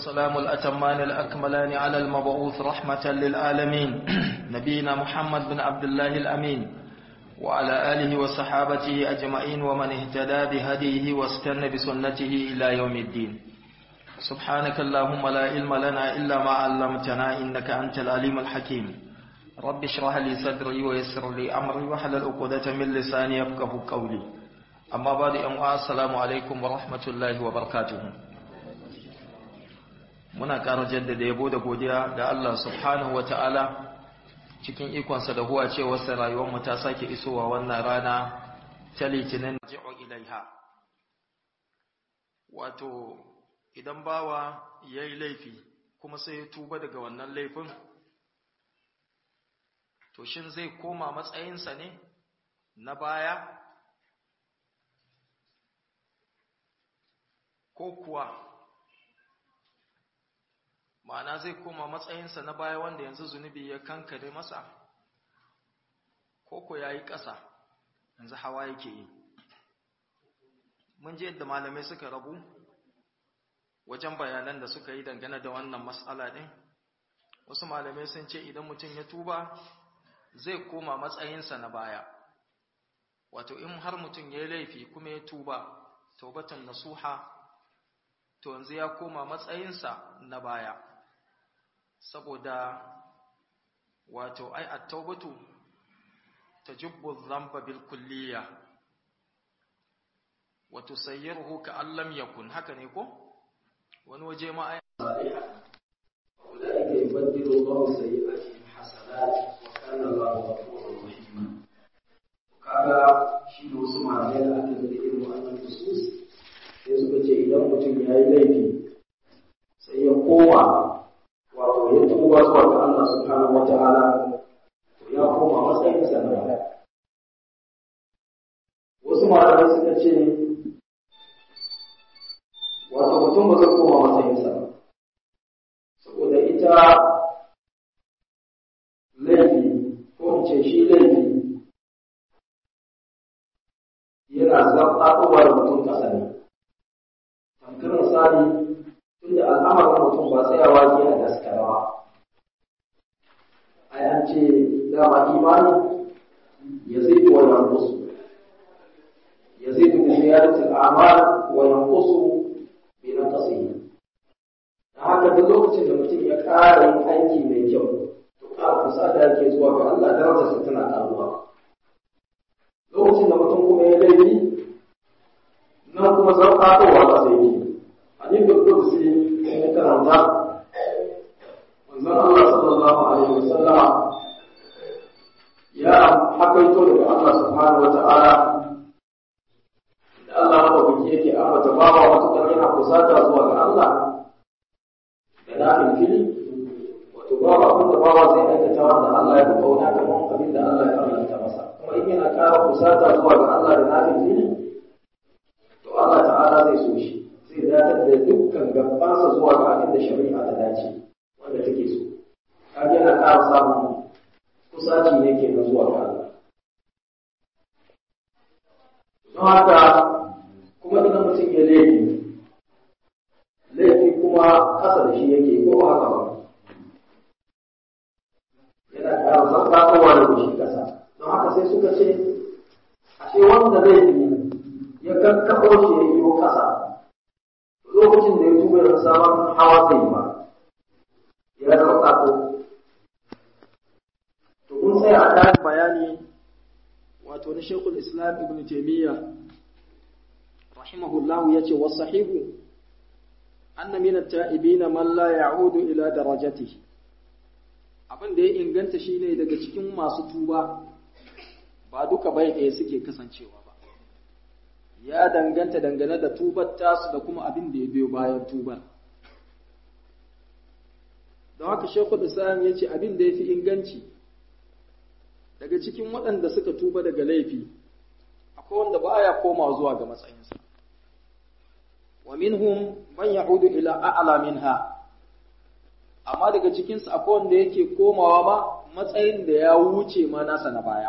والسلام الأتمان الأكملان على المبعوث رحمة للعالمين نبينا محمد بن عبد الله الأمين وعلى آله وصحابته أجمعين ومن اهتدى بهديه واستنى بسنته إلى يوم الدين سبحانك اللهم لا علم لنا إلا ما علمتنا إنك أنت العليم الحكيم رب اشرح لي صدري ويسر لي أمري وحلل عقدة من لساني يفقه قولي أما بعد أم السلام عليكم ورحمة الله وبركاته muna ƙara jaddada yabo da godiya ga Allah subhanahu wa ta'ala cikin ikonsa da huwa cewarsa rayuwarmu ta sake isowa wannan rana ta litinin ji'o ilaiha wato idan bawa ya yi laifi kuma sai ya tuba daga wannan laifin to shin zai koma matsayinsa ne na baya ko kuwa ma'ana zai koma matsayinsa na baya wanda yanzu zunubi ya kankare masa koko ya yi ƙasa yanzu hawa yake yi mun ji yadda malamai suka rabu wajen bayanan da suka yi dangane da wannan matsala ɗin wasu malamai sun ce idan mutum ya tuba zai koma matsayinsa na baya wato in har mutum ya yi laifi kuma ya tuba taubatan nasuha to yanzu ya koma matsayinsa na baya saboda wato ai at-taubatu tajubbu dhanba bil kulliyya wa tusayyiruhu ka allam yakun haka ne ko wani waje ma ai أولئك يبدل الله سيئاتهم حسنات وكان الله غفورا رحيما kaga shi da wasu malamai da aka zai irin wa'annan nusus sai suka ce idan mutum ya yi laifi sai ya koma wato ya tuba zuwa ga Allah subhanahu wa ta'ala to ya koma matsayin sa na baya wasu malamai suka ce wato mutum ba zai koma matsayin sa ba saboda ita laifi ko in ce shi laifi yana zaɓaɓɓuwa da mutum ƙasa ne tamkar misali tunda al'amarin mutum ba tsayawa ke a daskarawa ai an ce dama imani ya zai wa yankusu ya zai bi ziyaratul a'mal wa yankusu bi naqsihi dan haka duk lokacin da mutum ya ƙara yin aiki mai kyau to ƙara kusa da yake zuwa ga Allah darajarsa tana ƙaruwa lokacin da mutum kuma ya laifi nan kuma zarƙatowa ƙasa yake hadithul qudsi ne karanta manzon Allah sallallahu alaihi wasallama ya hakaito daga Allah subhanahu wa ta'ala da Allah madaukaki yake ambata bawa matukar yana kusata zuwa ga Allah da nafin fili wato bawa abin da bawa zai aikata wanda Allah ya fi kauna kamar abin da Allah ya farlanta masa kuma in yana ƙara kusata zuwa ga Allah da nafin fili to Allah ta'ala zai so shi zai datar da dukkan gabansa zuwa ga abin da shari'a ta dace wanda take so kaga yana ƙara samun kusaci ne ke na zuwa ga Allah don haka kuma idan mutum ya laifi laifi kuma ƙasa da shi yake ko ba haka ba yana ƙara zartakowa da shi ƙasa don haka sai suka ce ashe wanda laifi ya kakkaɓo shi ya yi ƙasa lokacin da ya tuba da sabon hawa zai ba ya zama ko to kun sai a kan bayani wato na shekul islam ibn taimiyya rahimahullah ya ce wa sahihu anna min at-ta'ibin man la ya'udu ila darajatihi abin da ya inganta shine daga cikin masu tuba ba duka bai ɗaya suke kasancewa ba ya danganta dangane da tubar tasu da kuma abin da ya biyo bayan tubar. Don haka Shekul Islam ya ce abin da ya fi inganci daga cikin waɗanda suka tuba daga laifi, akwai wanda ba ya koma zuwa ga matsayinsa. Wa minhum man ya'udu ila a'la minha amma daga cikinsu akwai wanda yake komawa ma matsayin da ya wuce ma nasa na baya.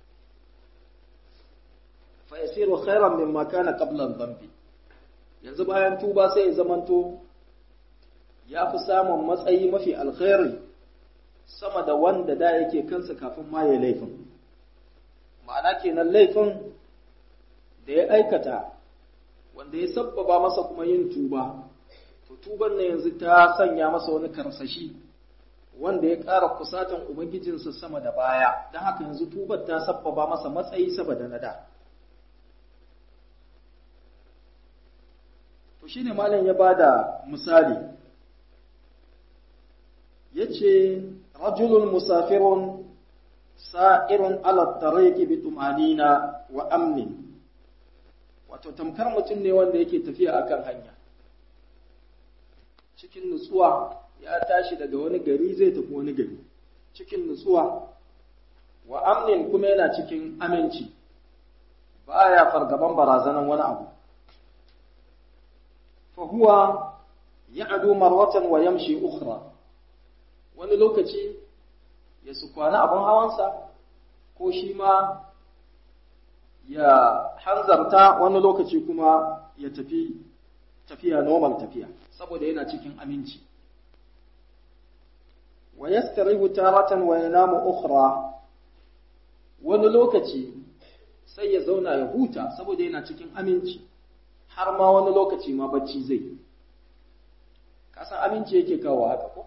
fayasiru khairan mimma kana qabla dhanbi yanzu bayan tuba sai ya zamanto ya fi samun matsayi mafi alkhairi sama da wanda da yake kansa kafin ma ya laifin ma'ana kenan laifin da ya aikata wanda ya sabbaba masa kuma yin tuba to tuban na yanzu ta sanya masa wani karsashi wanda ya ƙara kusatan ubangijinsa sama da baya don haka yanzu tubar ta sabbaba masa matsayi saboda na da to shine malam ya bada misali yace rajulun musafirun sa'irun ala tariqi bi tumanina wa amnin wato tamkar mutum ne wanda yake tafiya akan hanya cikin nutsuwa ya tashi daga wani gari zai tafi wani gari cikin nutsuwa wa amnin kuma yana cikin aminci baya fargaban barazanan wani abu fa huwa ya'du marwatan wa yamshi ukhra wani lokaci ya su kwana abin hawansa ko shi ma ya hanzarta wani lokaci kuma ya tafi tafiya normal tafiya saboda yana cikin aminci wa yastarihu taratan wa yanamu ukhra wani lokaci sai ya zauna ya huta saboda yana cikin aminci har ma wani lokaci ma bacci zai yi kasan aminci yake kawo haka ko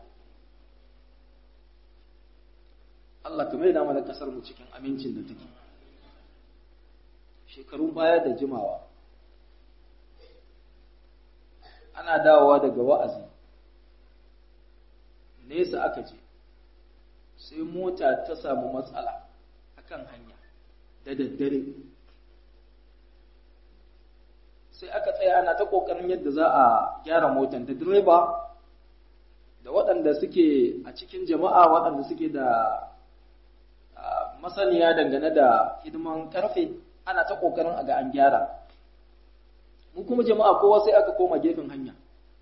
Allah ka maida mana kasar mu cikin amincin da take shekarun baya da jimawa ana dawowa daga wa'azi nesa aka je sai mota ta samu matsala akan hanya da daddare sai aka tsaya ana ta ƙoƙarin yadda za a gyara motan da direba da waɗanda suke a cikin jama'a waɗanda suke da masaniya dangane da hidiman ƙarfe ana ta ƙoƙarin a ga an gyara mu kuma jama'a kowa sai aka koma gefen hanya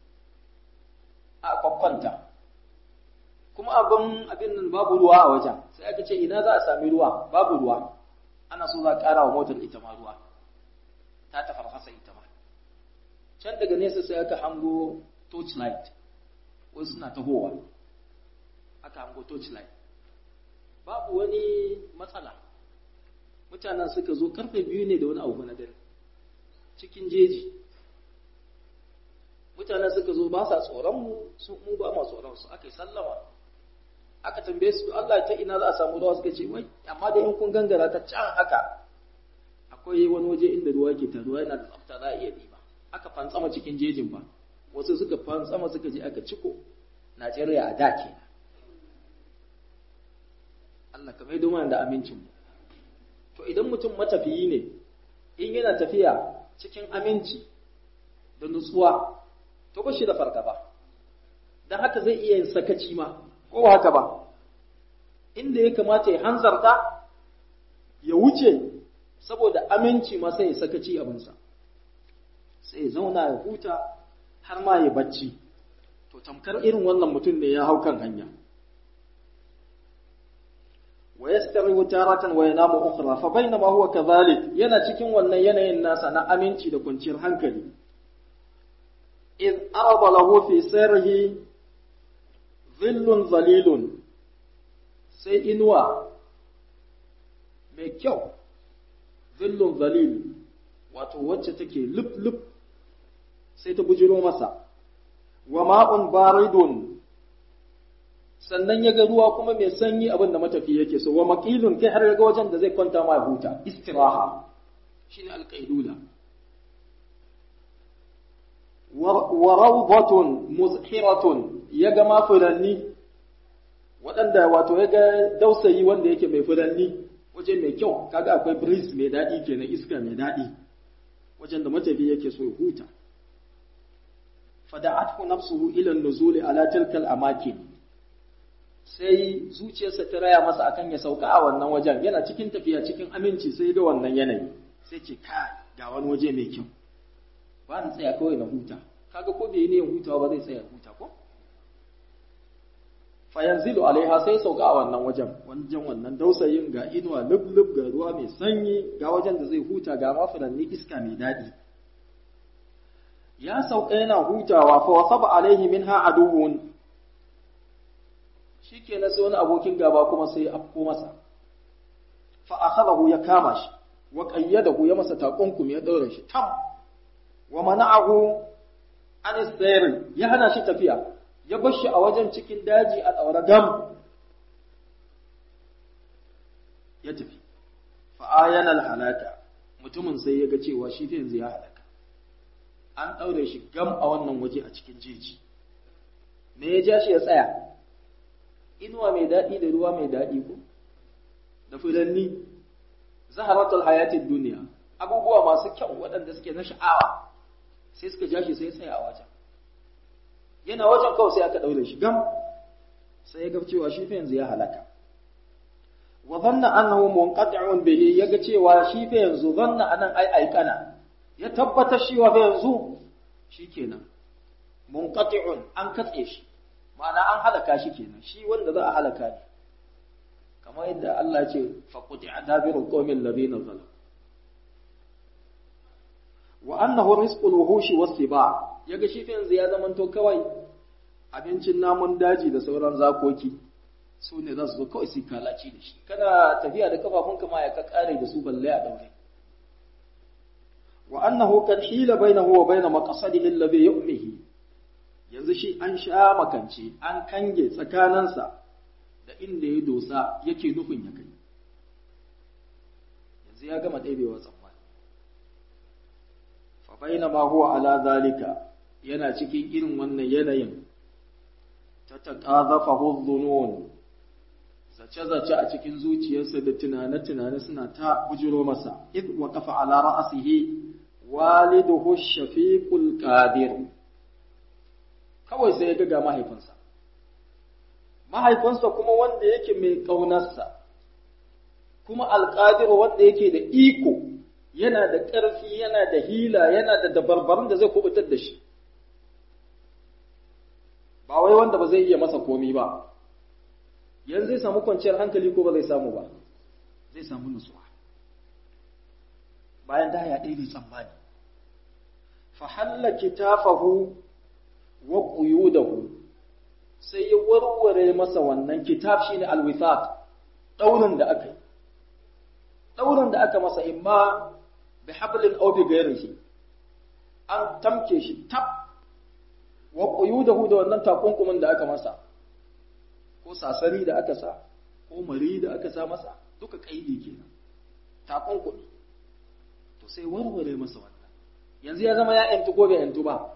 a kwakwanta kuma abin abin nan babu ruwa a wajen sai aka ce ina za a sami ruwa babu ruwa ana so za a ƙara wa motar ita ma ruwa ta tafarfasa ita ma can daga nesa sai aka hango torchlight wasu suna tahowa aka hango torchlight babu wani matsala mutanen suka zo karfe biyu ne da wani abu na dare cikin jeji mutanen suka zo ba sa tsoron mu su mu ba ma tsoron su aka yi sallama aka tambaye su Allah ta ina za a samu ruwa suka ce wai amma da in kun gangara ta can haka akwai wani waje inda ruwa ke taruwa yana da tsafta za a iya ɗiba aka fantsama cikin jejin ba wasu suka fantsama suka je aka ciko Najeriya a da ke Allah ka maido mana da amincin mu to idan mutum matafiyi ne in yana tafiya cikin aminci da nutsuwa to ba shi da fargaba dan haka zai iya yin sakaci ma ko haka ba inda ya kamata ya hanzarta ya wuce saboda aminci ma sai ya sakaci abinsa sai ya zauna ya huta har ma ya bacci to tamkar irin wannan mutum ne ya hau kan hanya wa yastarihu taratan wa yanamu ukhra fa bainama huwa kadhalik yana cikin wannan yanayin nasa na aminci da kwanciyar hankali id arada lahu fi sirrihi dhillun zalilun sai inuwa mai kyau zillun zalil wato wacce take lub-lub sai ta bujiro masa wa ma'un baridun sannan ya ga ruwa kuma mai sanyi abin da matafi yake so wa maqilun kai har ga wajen da zai kwanta ma huta istiraha shine alqaidula wa rawdatun muzhiratun ya ga ma furanni waɗanda wato ya ga dausayi wanda yake mai furanni waje mai kyau kaga akwai breeze mai daɗi kenan iska mai daɗi wajen da matafi yake so ya huta fada'athu nafsuhu ila nuzuli ala tilkal amakin sai zuciyarsa ta raya masa akan ya sauka a wannan wajen yana cikin tafiya cikin aminci sai ga wannan yanayi sai ce ka ga wani waje mai kyau ba na tsaya kawai na huta kaga ko bai ne hutawa ba zai tsaya huta ko fayanzilu alaiha sai sauka a wannan wajen wajen wannan dausayin ga inuwa lub ga ruwa mai sanyi ga wajen da zai huta ga mafuranni iska mai daɗi ya sauka yana hutawa fa wasaba alaihi minha aduwwun shikenan sai wani abokin gaba kuma sai ya afko masa fa akhadahu ya kama shi wa qayyadahu ya masa takunkum ya daure shi tam wa mana'ahu an sayr ya hana shi tafiya ya bar shi a wajen cikin daji a daure gam ya tafi fa ayana halaka mutumin sai ya ga cewa shi fa yanzu ya halaka an daure shi gam a wannan waje a cikin jeji me ya ja shi ya tsaya inuwa mai daɗi da ruwa mai daɗi ko da fulanni zaharatul hayatid duniya abubuwa masu kyau waɗanda suke na sha'awa sai suka ja shi sai tsaya a wajen yana wajen kawai sai aka ɗaure shi gam sai ya ga cewa shi fa yanzu ya halaka wa dhanna annahu munqati'un bihi yaga cewa shi fa yanzu dhanna anan ai aikana ya tabbata shi wa fa yanzu shikenan munqati'un an katse shi ma'ana an halaka shi kenan shi wanda za a halaka ne kamar yadda Allah ce faquti adabiru qawmin ladina zalam wa annahu rizqul wuhushi was-siba yaga shi fa yanzu ya zamanto kawai abincin namun daji da sauran zakoki su ne za su zo kawai su kalaci da shi kana tafiya da kafafunka ma ya ka kare da su balle a daure wa annahu kad hila bainahu wa bain maqsadihi alladhi yu'mihi yanzu shi an sha makance an kange tsakaninsa da inda ya dosa yake nufin ya kai yanzu ya gama ɗebewa tsammani fa baina ma huwa ala zalika yana cikin irin wannan yanayin ta taqazafahu dhunun zace-zace a cikin zuciyarsa da tunane-tunane suna ta bujiro masa id wa kafa ala ra'asihi waliduhu shafiqul qadir kawai sai ya ga mahaifinsa mahaifinsa kuma wanda yake mai ƙaunarsa kuma alƙadiru wanda yake da iko yana da ƙarfi yana da hila yana da dabarbarun da zai kubutar da shi ba wai wanda ba zai iya masa komi ba yanzu zai samu kwanciyar hankali ko ba zai samu ba zai samu nutsuwa bayan da ya ɗaya tsammani fa halla kitafahu wa quyudahu sai ya warware masa wannan kitab shine alwithaq daurin da aka yi daurin da aka masa imma bi hablin aw bi ghairihi an tamke shi tab wa quyudahu da wannan takunkumin da aka masa ko sasari da aka sa ko mari da aka sa masa duka kaidi kenan takunkumi to sai warware masa wannan yanzu ya zama ya yantu ko bai yantu ba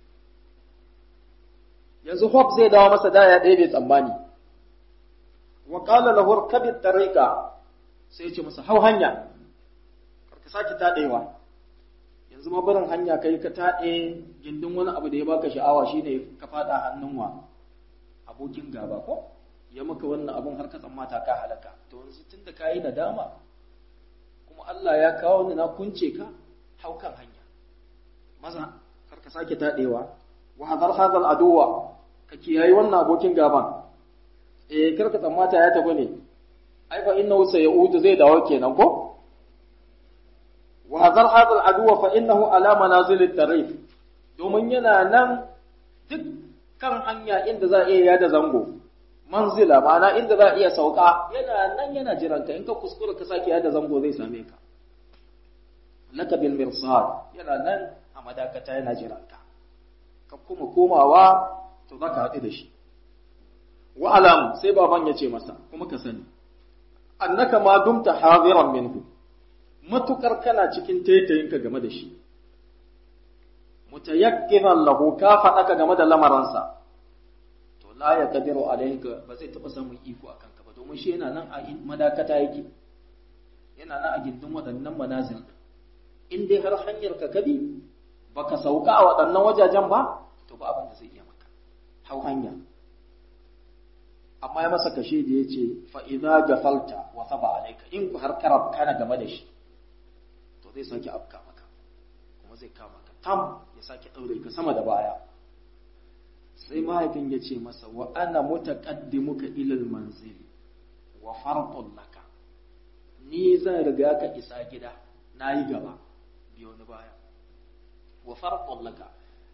yanzu hope zai dawo masa da ya ɗaya bai tsammani wa qala lahu kabi tariqa sai ya ce masa hau hanya ka saki taɗewa yanzu ma barin hanya kai ka taɗe gindin wani abu da ya baka sha'awa shine ka faɗa hannun wa abokin gaba ko ya maka wannan abun har ka tsammata ka halaka to yanzu tunda kayi nadama kuma Allah ya kawo ni na kunce ka hau kan hanya maza kar ka sake taɗewa wa hadar hadal aduwa ka kiyayi wannan abokin gaban eh kar ka tsammata ya tafi ne ai fa innahu sayaudu zai dawo kenan ko wa hadar hadal aduwa fa innahu ala manazil tarif domin yana nan duk kan hanya inda za a iya yada zango manzila ma'ana inda za a iya sauka yana nan yana jiran ka in ka kuskura ka sake yada zango zai same ka laka bil mirsad yana nan a madakata yana jiran ka ka kuma komawa to za ka haɗu da shi wa alam sai baban ya ce masa kuma ka sani annaka ma dumta hadiran minhu matukar kana cikin taitayinka game da shi mutayakkinan lahu ka faɗaka game da lamaransa to la ya kadiru alayka ba zai taɓa samun iko a kanka ba domin shi yana nan a madakata yake yana nan a gindin waɗannan manazil in dai har hanyar ka kabi baka sauka a waɗannan wajajen ba to ba abin da zai iya maka hau hanya amma ya masa kashe da ya ce fa'iza gafalta wa saba alaika in ku har karab kana game da shi to zai sake afka maka kuma zai kama ka tam ya sake ɗaure ka sama da baya sai mahaifin ya ce masa wa ana mutaqaddimuka ilal manzil wa farqun laka ni zan riga ka isa gida nayi gaba biyo ni baya wa farqun laka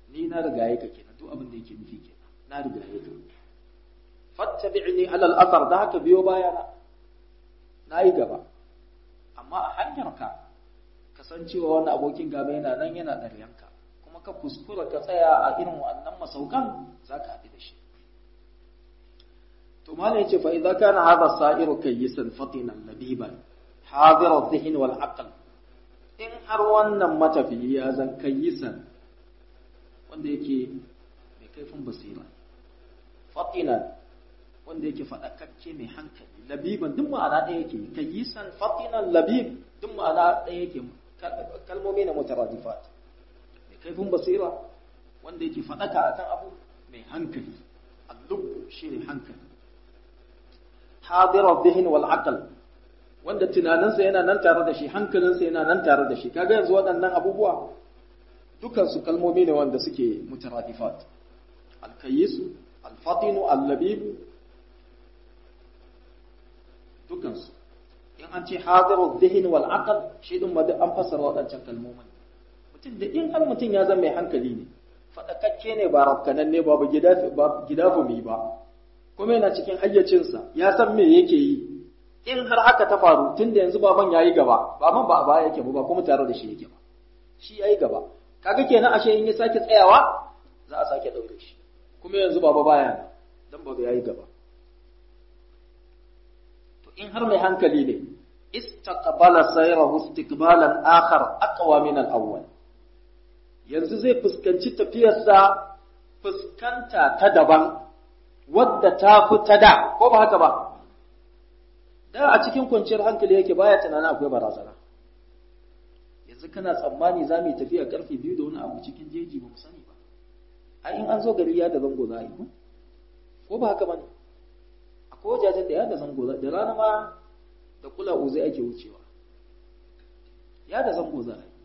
ni na rigaye ka kenan duk abin da yake nufi kenan na rigaye ka fattabi'ni ala al-athar da haka biyo baya na nayi gaba amma a hanyar ka kasancewa wannan abokin gaba yana nan yana ɗaryanka kuma ka kuskura ka tsaya a irin wannan masaukan za ka haɗu da shi to malam yace fa idza kana hadha sa'iru kayyisan fatinan labiban hadir adh-dhihn wal aql in har wannan matafiyi ya zan kayyisan wanda yake mai kaifin basira fatinan wanda yake faɗakakke mai hankali labiban duk ma'ana ɗaya yake kayyisan fatinan labib duk ma'ana ɗaya yake kalmomi na mutaradifat mai kaifin basira wanda yake faɗaka akan abu mai hankali allub shine hankali hadirar zihin wal aql wanda tunaninsa yana nan tare da shi hankalinsa yana nan tare da shi kaga yanzu waɗannan abubuwa dukansu kalmomi ne wanda suke mutaradifat alkayisu alfatinu allabibu dukansu in an ce hadiru zihin wal aql shi din ma an fassara waɗancan kalmomin mutum da in har mutum ya zama mai hankali ne fadakakke ne ba rafkanan ne ba ba gidafu mi ba kuma yana cikin hayyacinsa ya san me yake yi in har haka ta faru tun da yanzu baban yayi gaba baban ba a baya yake ba kuma tare da shi yake ba shi yayi gaba kaga kenan ashe in ya sake tsayawa za a sake daure shi kuma yanzu baba baya dan baba yayi gaba to in har mai hankali ne istaqbala sayrahu istiqbalan akhar aqwa min al-awwal yanzu zai fuskanci tafiyarsa fuskanta ta daban wadda ta fi ta da ko ba haka ba da a cikin kwanciyar hankali yake baya tunanin akwai barazana yanzu kana tsammani za mu yi tafiya karfe biyu da wani abu cikin jeji ba mu sani ba a in an zo gari ya da zango za a yi ko ba haka ba ne akwai wajajen da ya da zango za da rana ma da kula uzai ake wucewa ya da zango za a yi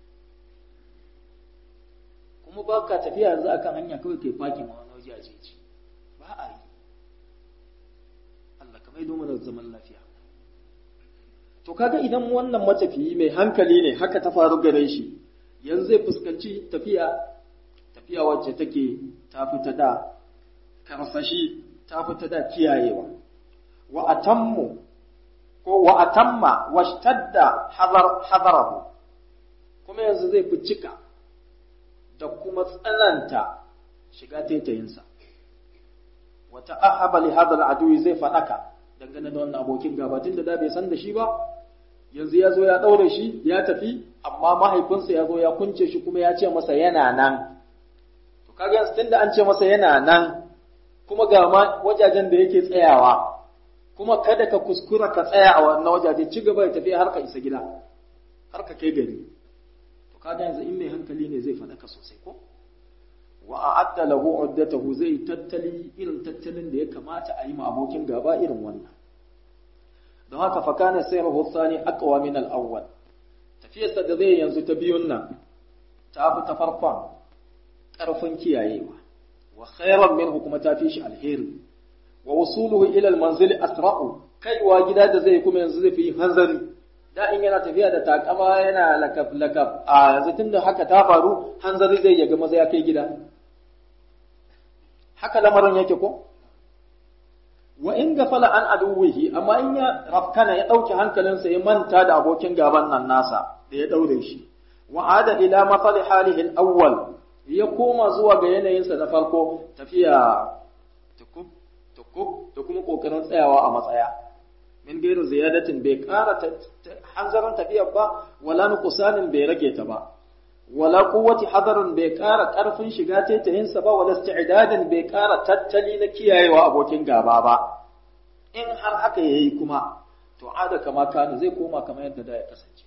kuma ba ka tafiya yanzu akan hanya kawai kai fakin wani waje a jeji ba a yi Allah ka maido mana zaman lafiya to kaga idan wannan matafiyi mai hankali ne haka ta faru gare shi yanzu zai fuskanci tafiya tafiya wacce take ta fita da karsashi ta fita da kiyayewa wa atammu ko wa atamma washtadda hadar hadarahu kuma yanzu zai fi cika da kuma tsananta shiga taitayinsa wata ahaba li hadha al zai fadaka dangane da wannan abokin gaba tun da bai san da shi ba yanzu ya zo ya daure shi ya tafi amma mahaifinsa ya zo ya kunce shi kuma ya ce masa yana nan to kaga yanzu tunda an ce masa yana nan kuma ga ma wajajen da yake tsayawa kuma kada ka kuskura ka tsaya a wannan wajaje ci gaba ya tafi har ka isa gida har ka kai gari to kaga yanzu in mai hankali ne zai faɗaka sosai ko wa a'adda lahu uddatahu zai tattali irin tattalin da ya kamata a yi ma abokin gaba irin wannan don haka fa kana sayruhu thani aqwa min al-awwal tafiyarsa da zai yanzu ta biyun nan ta fi ta farkon ƙarfin kiyayewa wa khairan minhu kuma ta fi shi alheri wa wusuluhu ila al-manzil asra'u kaiwa gida da zai kuma yanzu zai fi hanzari da in yana tafiya da takama yana lakab lakab a yanzu tunda haka ta faru hanzari zai yaga maza ya kai gida haka lamarin yake ko wa in gafala an aduwihi amma in ya rafkana ya dauke hankalinsa ya manta da abokin gaban nan nasa da ya daure shi wa ada ila mafali halihi al-awwal ya koma zuwa ga yanayinsa na farko tafiya tukub tukub da kuma kokarin tsayawa a matsaya min gairu ziyadatin bai ƙara hanzarin tafiyar ba wala nuqsanin bai rage ta ba wala quwwati hadarin bai ƙara ƙarfin shiga taitayinsa ba wala isti'dadin bai ƙara tattali na kiyayewa abokin gaba ba in har haka yayi kuma to ada kama kana zai koma kamar yadda da ya kasance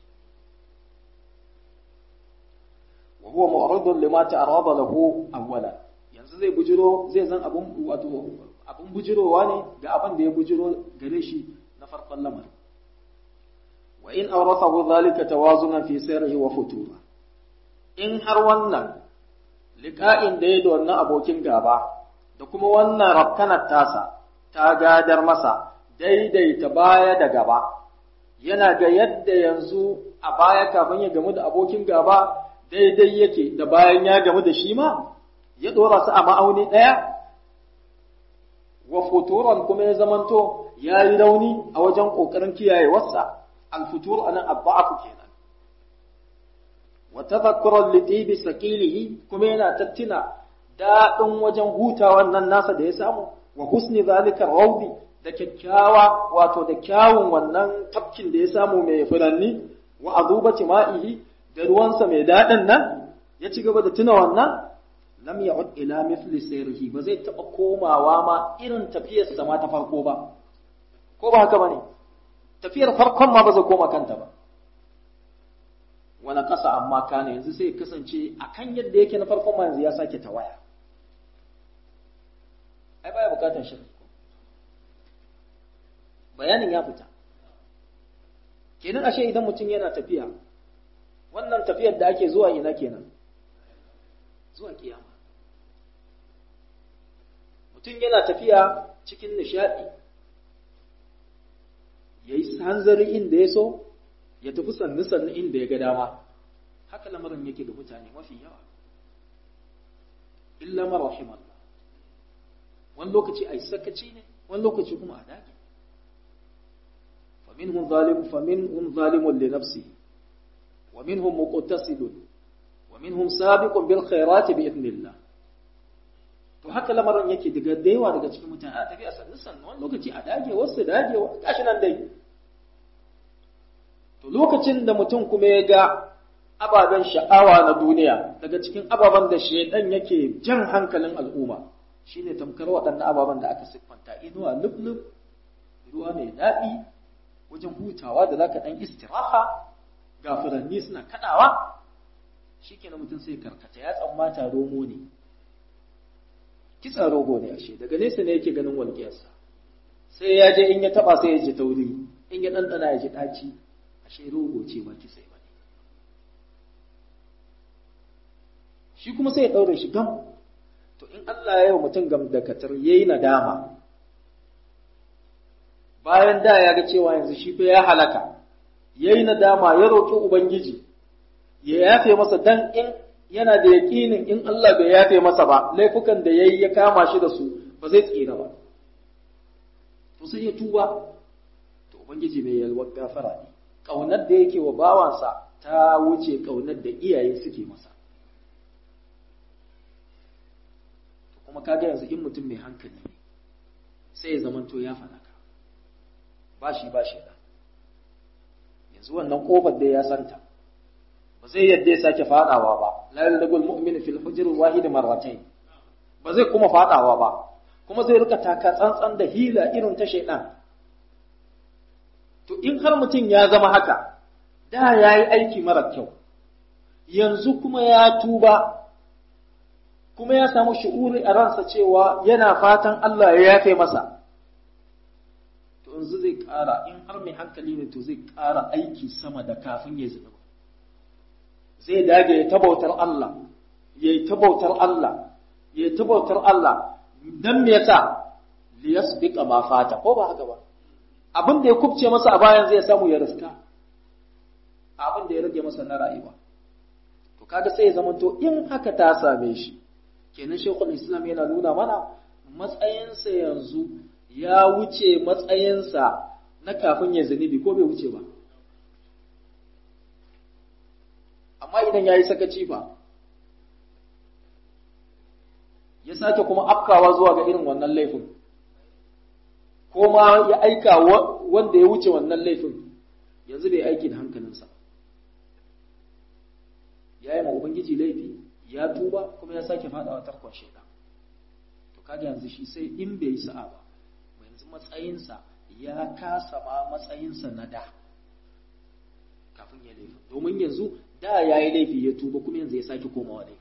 wa huwa mu'ridun lima ta'arada lahu awwala yanzu zai bujiro zai zan abun wato abun bujirowa ne ga abin da ya bujiro gare shi na farkon lamarin wa in awrathahu dhalika tawazunan fi sirrihi wa futura in har wannan liqa'in da ya da wannan abokin gaba da kuma wannan rafkanar tasa ta gadar masa daidaita baya da gaba yana ga yadda yanzu a baya kafin ya gamu da abokin gaba daidai yake da bayan ya gamu da shi ma ya dora su a ma'auni ɗaya wa futuran kuma ya zamanto ya yi rauni a wajen ƙoƙarin kiyaye wasa alfutur anan abba'afu kenan wa tadhakkuran li tibi sakilihi kuma yana tattina daɗin wajen hutawan nan nasa da ya samu wa husni zalika rawdi da kyakkyawa wato da kyawun wannan tafkin da ya samu mai furanni wa azubati ma'ihi da ruwansa mai daɗin nan ya ci gaba da tuna wannan lam ya'ud ila mithli sayrihi ba zai taɓa komawa ma irin tafiyar sa ma ta farko ba ko ba haka bane tafiyar farkon ma ba zai koma kanta ba wani ƙasa amma kana yanzu sai kasance akan yadda yake na farkon ma yanzu ya sake tawaya ai baya bukatar shi bayanin ya fita kenan ashe idan mutum yana tafiya wannan tafiyar da ake zuwa ina kenan zuwa kiyama mutum yana tafiya cikin nishadi ya yi hanzari inda ya so ya tafi sannu sannu inda ya ga dama haka lamarin yake ga mutane mafi yawa illa marahimallah wani lokaci a yi sakaci ne wani lokaci kuma a dage faminhum zalim faminhum zalimun li nafsihi wa minhum muqtasidun wa minhum sabiqun bil khairati bi idnillah to haka lamarin yake daga da yawa daga cikin mutane a tafiya sannu sannu wani lokaci a dage wasu dage wa gashi nan dai to lokacin da mutum kuma ya ga ababen sha'awa na duniya daga cikin ababen da shaidan yake jan hankalin al'umma shine tamkar waɗannan ababen da aka siffanta inuwa lublub ruwa mai daɗi wajen hutawa da zaka ɗan istiraha ga furanni suna kaɗawa shikenan mutum sai karkata ya tsammata romo ne kitsa rogo ne ashe daga nesa ne yake ganin walƙiyarsa sai ya je in ya taɓa sai ya ji tauri in ya ɗanɗana ya ji ɗaci ashe rogo ce ba kitse ba ne shi kuma sai ya ɗaure shi gam to in Allah ya yi wa mutum gam da katar ya yi nadama bayan da ya ga cewa yanzu shi fa ya halaka ya yi nadama ya roƙi Ubangiji ya yafe masa dan in yana da yaƙinin in Allah bai yafe masa ba laifukan da ya yi ya kama shi da su ba zai tsira ba to sai ya tuba to Ubangiji mai yalwar gafara ne ƙaunar da yake wa bawansa ta wuce ƙaunar da iyaye suke masa kuma kaga yanzu in mutum mai hankali ne sai ya zamanto ya falaka ba shi ba shi yanzu wannan kofar da ya santa ba zai yadda ya sake fadawa ba la yaldagul mu'min fil hujr wahid marratayn ba zai kuma fadawa ba kuma zai rika taka tsantsan da hila irin ta shaidan to in har mutum ya zama haka da ya yi aiki mara kyau yanzu kuma ya tuba kuma ya samu shi'uri a ransa cewa yana fatan Allah ya yafe masa to yanzu zai ƙara in har mai hankali ne to zai ƙara aiki sama da kafin ya zunuba zai dage ya tabautar Allah ya yi tabautar Allah ya yi tabautar Allah dan me yasa liyasbiqa ma fata ko ba haka ba abin da ya kubce masa a bayan zai samu ya riska abin da ya rage masa na rayuwa to kaga sai ya zamanto in haka ta same shi kenan shekul islam yana nuna mana matsayinsa yanzu ya wuce matsayinsa na kafin ya zunubi ko bai wuce ba amma idan ya yi sakaci fa ya sake kuma afkawa zuwa ga irin wannan laifin ko ma ya aika wanda ya wuce wannan laifin yanzu bai aiki da hankalinsa ya yi ma ubangiji laifi ya tuba kuma ya sake fadawa tarkon shaidan to kaga yanzu shi sai in bai yi sa'a ba yanzu matsayinsa ya kasa ma matsayinsa na da kafin ya laifi domin yanzu da ya yi laifi ya tuba kuma yanzu ya sake komawa laifi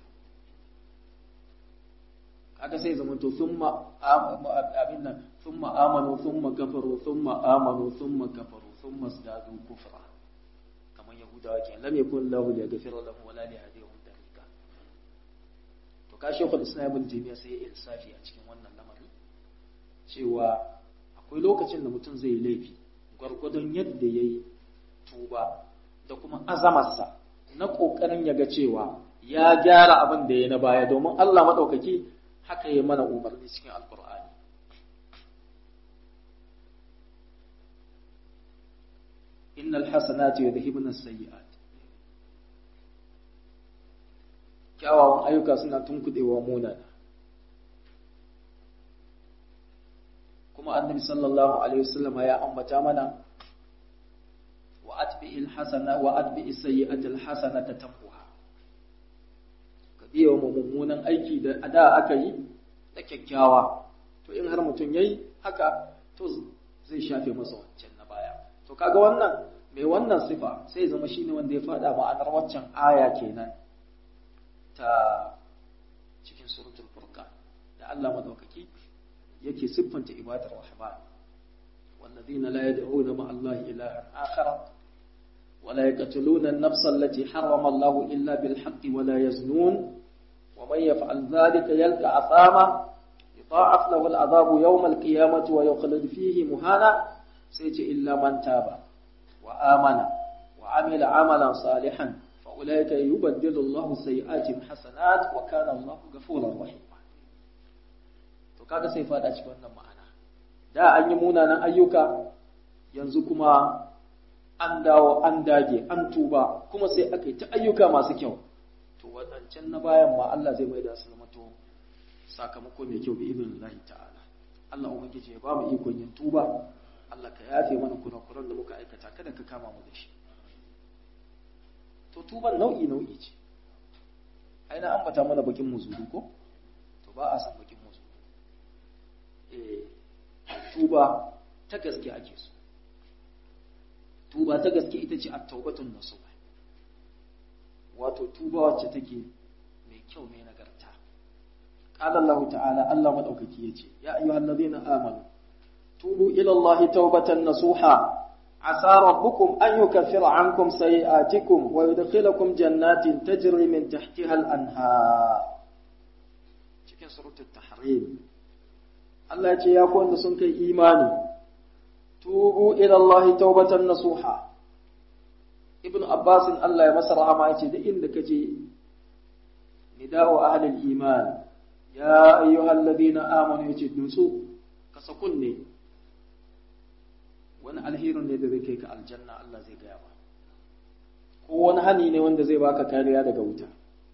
kaga sai zama to thumma abin nan thumma amanu thumma kafaru thumma amanu thumma kafaru thumma zdadu kufra kamar yahudawa kenan lam yakun lahu liyaghfira lahum wala liyahdihim tariqa to ka shekul islam ibn taymiya sai ya insafi a cikin wannan lamari cewa akwai lokacin da mutum zai yi laifi gwargwadon yadda yayi tuba da kuma azamarsa na kokarin ya ga cewa ya gyara abin da ya na baya domin Allah maɗaukaki haka ya mana umarni cikin alkur'ani innal hasanati yudhibuna as-sayyi'at kyawawan ayyuka suna tunkudewa munana kuma annabi sallallahu alaihi wasallam ya ambata mana wa atbi'il hasana wa atbi'is sayyi'atil hasanata tamhuha ka biya wa mummunan aiki da ada aka yi da kyakkyawa to in har mutum yayi haka to zai shafe masa wancan na baya to kaga wannan mai wannan sifa sai zama shine wanda ya fada ma'anar waccan aya kenan ta cikin suratul furqan da Allah madaukaki yake siffanta ibadar rahman والذين لا يدعون مع الله إلها آخر ولا يقتلون النفس التي حرم الله إلا بالحق ولا يزنون ومن يفعل ذلك يلقى عثاما يضاعف له العذاب يوم القيامة ويخلد فيه مهانا سيجي إلا من تاب وآمن وعمل عملا صالحا فأولئك يبدل الله سيئات حسنات وكان الله غفورا رحيما to kaga sai fada cikin wannan ma'ana da an yi munanan ayyuka yanzu kuma an dawo an dage an tuba kuma sai aka yi ta ayyuka masu kyau to wadancan na bayan ma Allah zai mai da su zama to sakamako mai kyau bi ibn Allah ta'ala Allah ubangiji ya ba mu ikon yin tuba Allah ka yafe mana kurakuran da muka aikata kada ka kama mu da shi to tuban nau'i nau'i ce ai na ambata mana bakin muzuru ko to ba a san bakin muzuru eh tuba ta gaske ake so tuba ta gaske ita ce at-taubatun nasuha wato tuba wacce take mai kyau mai nagarta qala Allah ta'ala Allah madaukaki yace ya ayyuhallazina amanu tubu ila Allah taubatan nasuha عسى ربكم أن يكفر عنكم سيئاتكم ويدخلكم جنات تجري من تحتها الأنهار cikin suratul tahrim Allah ya ce ya ku wanda sun kai imani tubu ila Allah taubatan nasuha Ibn Abbas Allah ya masa rahama ya ce da inda kaje nida'u ahli al-iman ya ayyuhalladhina amanu yace nutsu ka sakunne wani alherin ne da zai kai ka aljanna Allah zai gaya ba ko wani hani ne wanda zai baka kariya daga wuta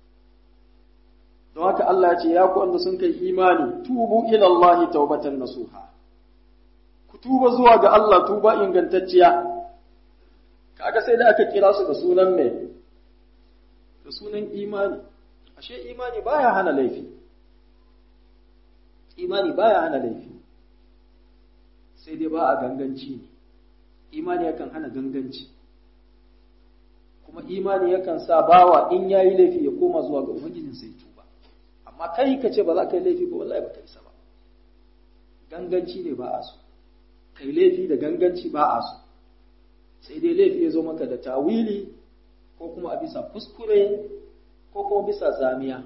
don haka Allah ya ce ya ku wanda sun kai imani tubu ila Allah taubatan nasuha ku tuba zuwa ga Allah tuba ingantacciya kaga sai da aka kira su da sunan me da sunan imani ashe imani baya hana laifi imani baya hana laifi sai dai ba a ganganci ne imani yakan hana ganganci kuma imani yakan sa bawa in yayi laifi ya koma zuwa ga ubangijin sai tuba amma kai ka ce ba za ka yi laifi ba wallahi ba ka isa ba ganganci ne ba a so kai laifi da ganganci ba a so sai dai laifi ya zo maka da tawili ko kuma a bisa kuskure ko kuma bisa zamiya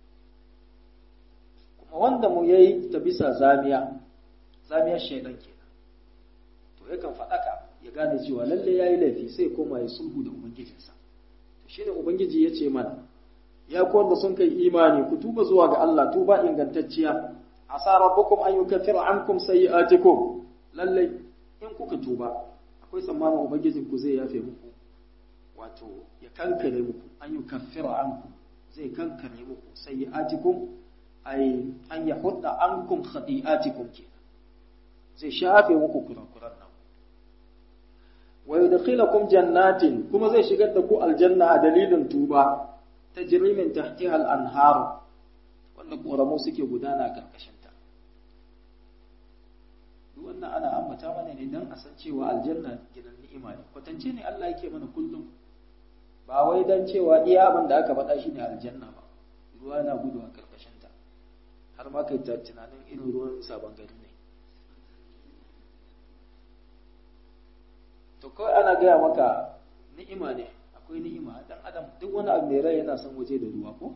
kuma wanda mu yayi ta bisa zamiya zamiyar shaidan kenan to yakan faɗaka ya gane cewa lalle yayi laifi sai koma ya sulhu da ubangijinsa to shine ubangiji ya ce mana ya ku wanda sun kai imani ku tuba zuwa ga Allah tuba ingantacciya asa rabbukum an yukaffira ankum sayi'atikum lalle in kuka tuba akwai tsammanin ubangijin ku zai yafe muku wato ya kankare muku an yukaffira ankum zai kankare muku sayi'atikum ay an yahudda ankum khati'atikum kenan zai shafe muku kurakuran nan wa yudkhilukum jannatin kuma zai shigar da ku aljanna a dalilin tuba tajri min tahtiha al-anhar wanda koramu suke gudana karkashin ta duk wannan ana ambata mana ne dan a san cewa aljanna gidan ni'ima ne kwatance ne Allah yake mana kullum ba wai dan cewa iya abin da aka faɗa shine aljanna ba ruwa na gudu a karkashin ta har ma kai ta tunanin irin ruwan sabon gari ne to kawai ana gaya maka ni'ima ne akwai ni'ima dan adam duk wani abu mai rai yana son waje da ruwa ko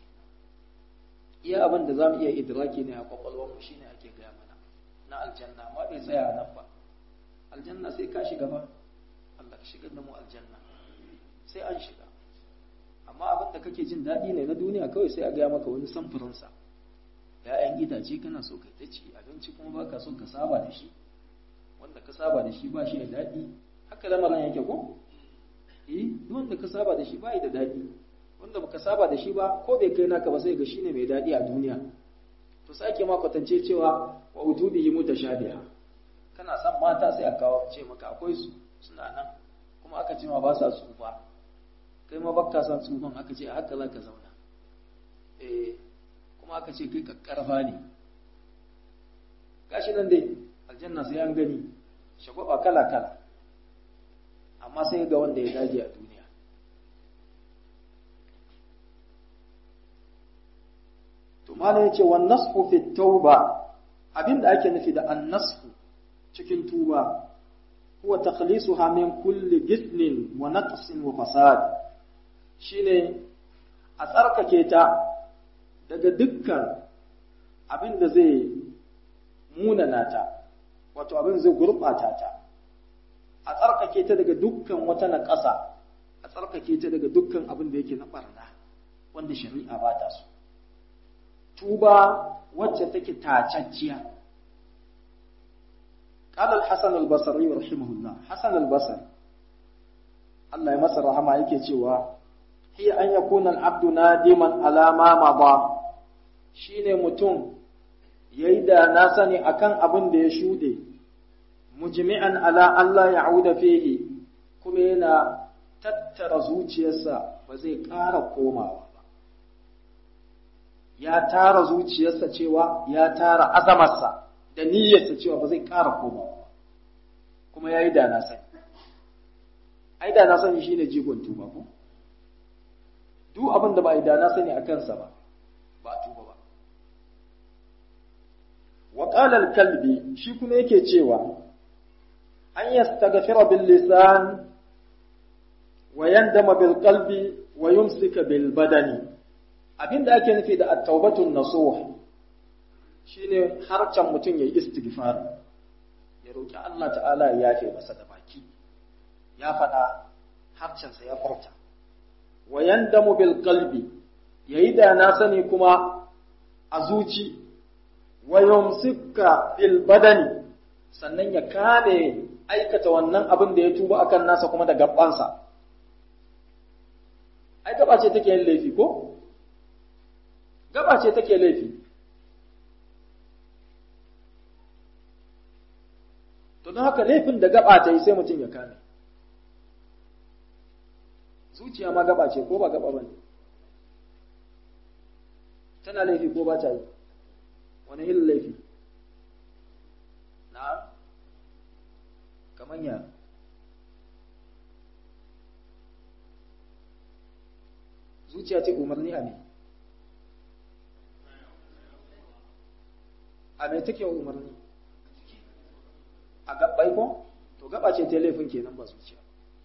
iya abin da zamu iya idraki ne a kwakwalwar mu shine ake gaya mana na aljanna amma bai tsaya nan ba aljanna sai ka shiga ba Allah ka shigar da mu aljanna sai an shiga amma abin da kake jin daɗi ne na duniya kawai sai a gaya maka wani samfurinsa ‘ya'yan itace kana so ka ta ci abinci kuma ba ka so ka saba da shi wanda ka saba da shi ba shi da daɗi haka lamarin yake ko? eh wanda ka saba da shi ba da daɗi wanda baka saba da shi ba ko bai kai naka ba sai ga shine mai daɗi a duniya to sake ma kwatance cewa wa utubihi mutashabiha kana son mata sai a kawo ce maka akwai su suna nan kuma aka ce ma ba sa tsufa kai ma baka son tsufan aka ce haka za ka zauna eh kuma aka ce kai kakkarfa ne gashi nan dai aljanna sai an gani shagwaba kala kala amma sai ga wanda ya dage a duniya to malam yace wan nasfu fi tauba abinda ake nufi da an nasfu cikin tuba huwa takhlisuha min kulli githnin wa naqsin wa fasad shine a tsarkake ta daga dukkan abin da zai munana ta wato abin zai gurɓata ta a tsarkake ta daga dukkan wata naƙasa a tsarkake ta daga dukkan abin da yake na ɓarna wanda shari'a ba ta so tuba wacce take tacacciya قال الحسن البصري رحمه الله حسن البصري الله يمسر رحمه yake cewa hiya an yakuna al-abdu nadiman ala ma mada shine mutum yayi da na sani akan abin da ya shude mujmi'an ala Allah ya'uda fihi kuma yana tattara zuciyarsa ba zai ƙara komawa ba ya tara zuciyarsa cewa ya tara azamarsa da niyyarsa cewa ba zai ƙara komawa ba kuma ya yi da na sani ai da na sani shine jigon tuba ko duk abin da ba a yi da na sani a kansa ba ba a tuba ba wa qala kalbi shi kuma yake cewa an yastaghfira bil lisan wa yandama bil qalbi wa yumsika bil badani abinda ake nufi da at-taubatun nasuh shine harcan mutum yayi istighfar ya roki Allah ta'ala ya yafe masa da baki ya faɗa harcansa ya furta wa yandamu bil qalbi yayi da na sani kuma a zuci wa yumsika fil badani sannan ya kame aikata wannan abin da ya tuba akan nasa kuma da gabansa ai gaba ce take yin laifi ko gaba ce take laifi to don haka laifin da gaba ta yi sai mutum ya kame zuciya ma gaba ce ko ba gaba ba ne tana laifi ko ba ta yi wani irin laifi na kamar ya zuciya ce umarni a ne a mai take umarni a gabbai ko to gaba ce ta laifin kenan ba zuciya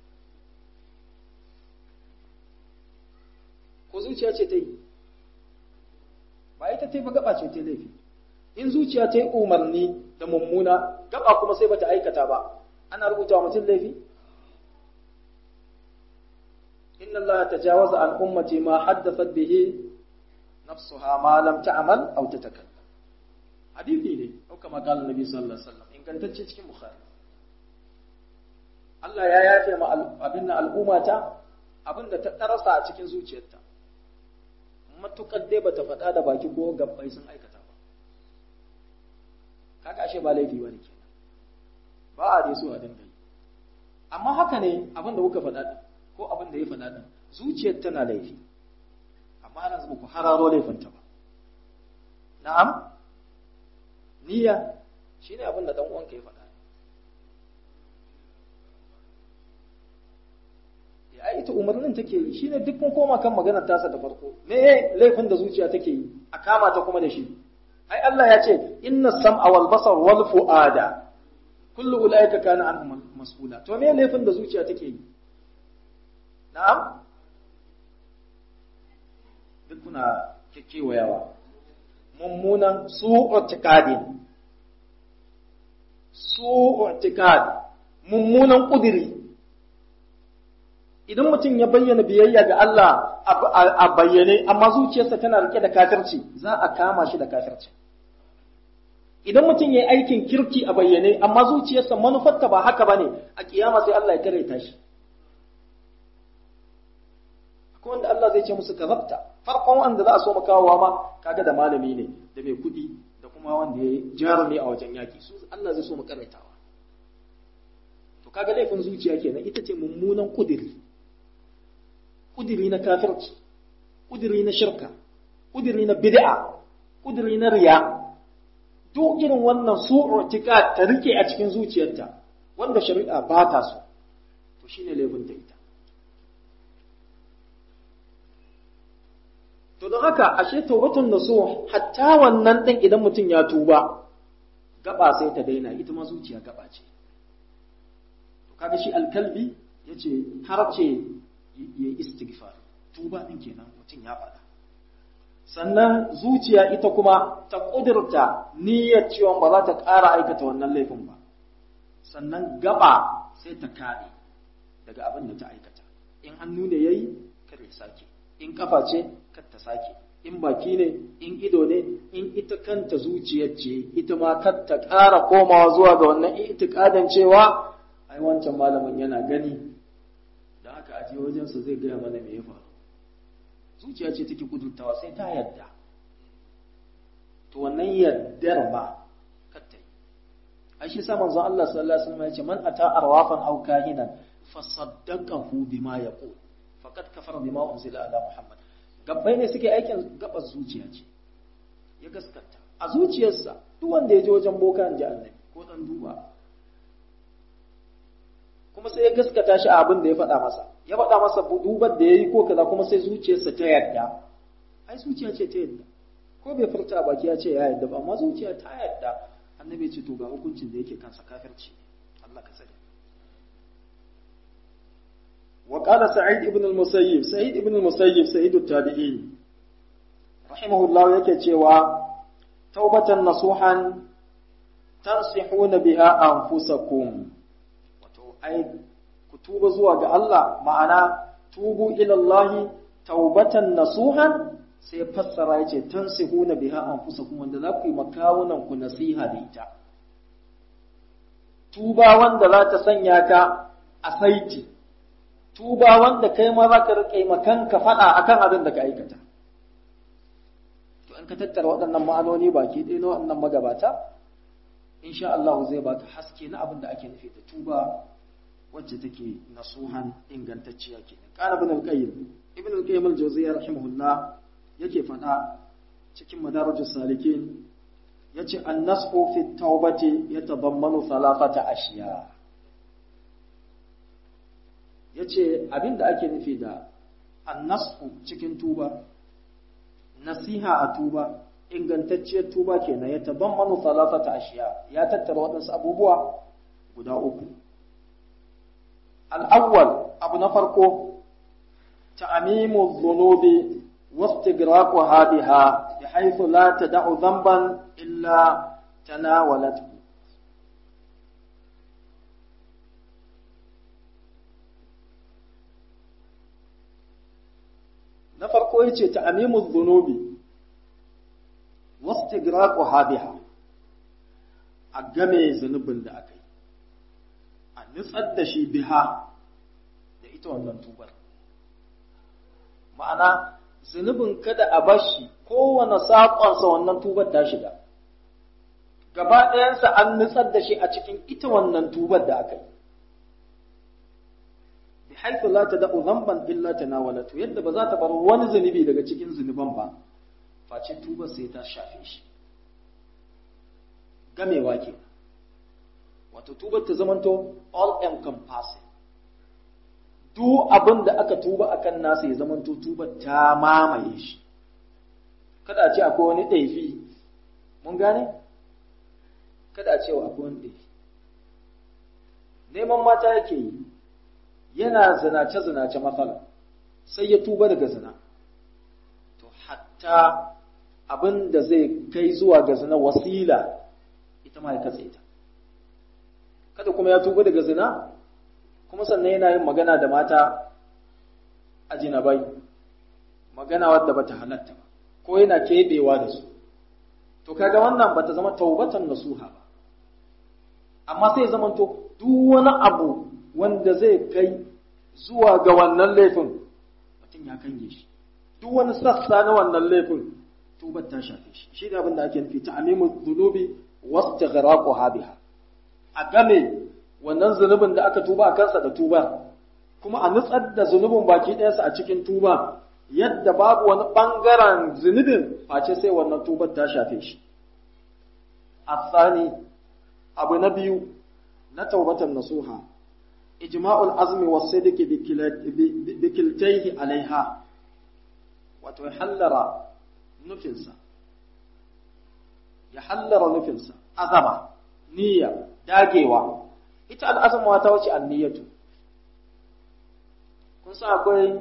ko zuciya ce ta yi ba ita ta ba gaba ce ta laifi in zuciya ta yi umarni da mummuna gaba kuma sai bata aikata ba ana rubuta wa mutum laifi inna allaha tajawaza an ummati ma haddathat bihi nafsuha ma lam ta'mal aw tatakallam hadisi ne ko kama kala nabi sallallahu alaihi wasallam ingantacce cikin bukhari Allah ya yafe ma abin nan al'ummata abin da ta darasa a cikin zuciyarta matukar dai bata faɗa da baki ko gabbai sun aikata ba kaga ashe ba laifi bane kenan ba a dai so a dinga yi amma haka ne abin da kuka faɗa din ko abin da ya faɗa din zuciyar tana laifi amma ana zuba ku hararo laifinta ba na'am niyya shine abin da dan uwanka ya faɗa ya ita umarnin take yi shine duk mun koma kan maganar tasa da farko me laifin da zuciya take yi a kama ta kuma da shi ai Allah ya ce inna sam'a wal basar wal fuada kullu ulaika kana an mas'ula to me laifin da zuciya take yi na'am duk kuna kekewayawa mummunan su'u tiqadin su'u tiqad mummunan kudiri idan mutum ya bayyana biyayya ga Allah a bayyane amma zuciyarsa tana rike da kafirci za a kama shi da kafirci idan mutum ya yi aikin kirki a bayyane amma zuciyarsa manufarta ba haka bane a kiyama sai Allah ya kare shi akwai wanda Allah zai ce musu kazabta farkon wanda za a so makawowa ma kaga da malami ne da mai kuɗi da kuma wanda ya jarumi a wajen yaki su Allah zai so mu karaitawa to kaga laifin zuciya kenan ita ce mummunan kudiri kudiri na kafirci kudiri na shirka kudiri na bid'a kudiri na riya duk irin wannan su'u tika ta rike a cikin zuciyarta wanda shari'a ba ta so to shine laifin ta ita to don haka ashe tawbatun nasuh hatta wannan din idan mutum ya tuba gaba sai ta daina ita ma zuciya gaba ce to kaga shi alkalbi yace har ce ya istighfar tuba din kenan mutum ya faɗa sannan zuciya ita kuma ta ƙudurta niyyar cewa ba za ta ƙara aikata wannan laifin ba sannan gaba sai ta kare daga abin da ta aikata in hannu ne yayi kar ya sake in kafa ce kar ta sake in baki ne in ido ne in ita kanta zuciyar ce ita ma kar ta ƙara komawa zuwa ga wannan itikadin cewa ai wancan malamin yana gani da haka aje wajensa zai gaya mana me ya faru zuciya ce take kudurtawa sai ta yadda to wannan yaddar ba katta yi ai shi sa manzon Allah sallallahu alaihi wasallam ya ce man ata arwafan aw kahinan fa saddaqahu bima yaqul faqad kafara bima unzila ala muhammad gabbai ne suke aikin gabas zuciya ce ya gaskata a zuciyarsa duk wanda ya je wajen boka ji annabi ko dan duba kuma sai ya gaskata shi a abin da ya faɗa masa ya faɗa masa dubar da ya yi ko kaza kuma sai zuciyarsa ta yarda ai zuciya ce ta yarda ko bai furta baki ya ce ya yarda ba amma zuciya ta yarda annabi ya ce to ga hukuncin da yake kansa kafirci Allah ka sani wa qala sa'id ibn al-musayyib sa'id ibn al-musayyib sa'id at-tabi'in rahimahullah yake cewa taubatan nasuhan tansihuna biha anfusakum ai ku tuba zuwa ga Allah ma'ana tubu ila Allah taubatan nasuhan sai fassara yace tansihuna biha anfusakum wanda za ku yi makawunan ku nasiha da ita tuba wanda za ta sanya ka a saiti tuba wanda kai ma za ka rike makanka faɗa akan abin da ka aikata to in ka tattara waɗannan ma'anoni baki ɗaya na waɗannan magabata insha Allah zai baka haske na abin da ake nufi da tuba wacce take nasuhan ingantacciya ke kana ibn al-qayyim ibn al-qayyim al-jawziyya rahimahullah yake faɗa cikin madarajus salikin yace an-nasu fi tawbati yatadammanu thalathata ashiya yace abinda ake nufi da an-nasu cikin tuba nasiha a tuba ingantacciyar tuba kenan ya tabammanu thalathata ashiya ya tattara waɗansu abubuwa guda uku الأول أبو نفرقو تعميم الذنوب واستغراقها بها بحيث لا تدع ذنبا إلا تناولته نفرقو يتي تعميم الذنوب واستغراقها بها أقامي ذنوب da aka a nutsar da shi biha da ita wannan tubar ma'ana zunubin kada a bar shi kowane saƙonsa wannan tubar ta shiga gaba ɗayansa an nutsar da shi a cikin ita wannan tubar da aka yi bi haifu la tada'u dhanban illa tanawalatu yadda ba za ta bar wani zunubi daga cikin zunuban ba face tubar sai ta shafe shi gamewa kenan wato tubar ta zamanto all encompassing duk abin da aka tuba akan nasa ya zamanto tubar ta mamaye shi kada a ce akwai wani ɗaifi mun gane kada a ce wa akwai wani ɗaifi neman mata yake yi yana zinace-zinace matsala sai ya tuba daga zina to hatta abin da zai kai zuwa ga zina wasila ita ma ya katse ita kada kuma ya tuba daga zina kuma sannan yana yin magana da mata ajinabai magana wadda bata halatta ba ko yana kebewa da su to kaga wannan bata zama taubatan nasuha ba amma sai zamanto duk wani abu wanda zai kai zuwa ga wannan laifin mutum ya kange shi duk wani sassa na wannan laifin tubar ta shafe shi shi ne abin da ake nufi ta'amimu dhunubi wastighraqu biha a game wannan zunubin da aka tuba a kansa da tubar kuma a nutsar da zunubin baki ɗayansa a cikin tuba yadda babu wani ɓangaren zunubin face sai wannan tubar ta shafe shi asani abu na biyu na taubatan nasuha ijma'ul azmi was-sidqi bi kiltayhi alaiha wato ya hallara nufinsa ya hallara nufinsa azama niyya dagewa ita al'azama ta wuce anniyatu kun san akwai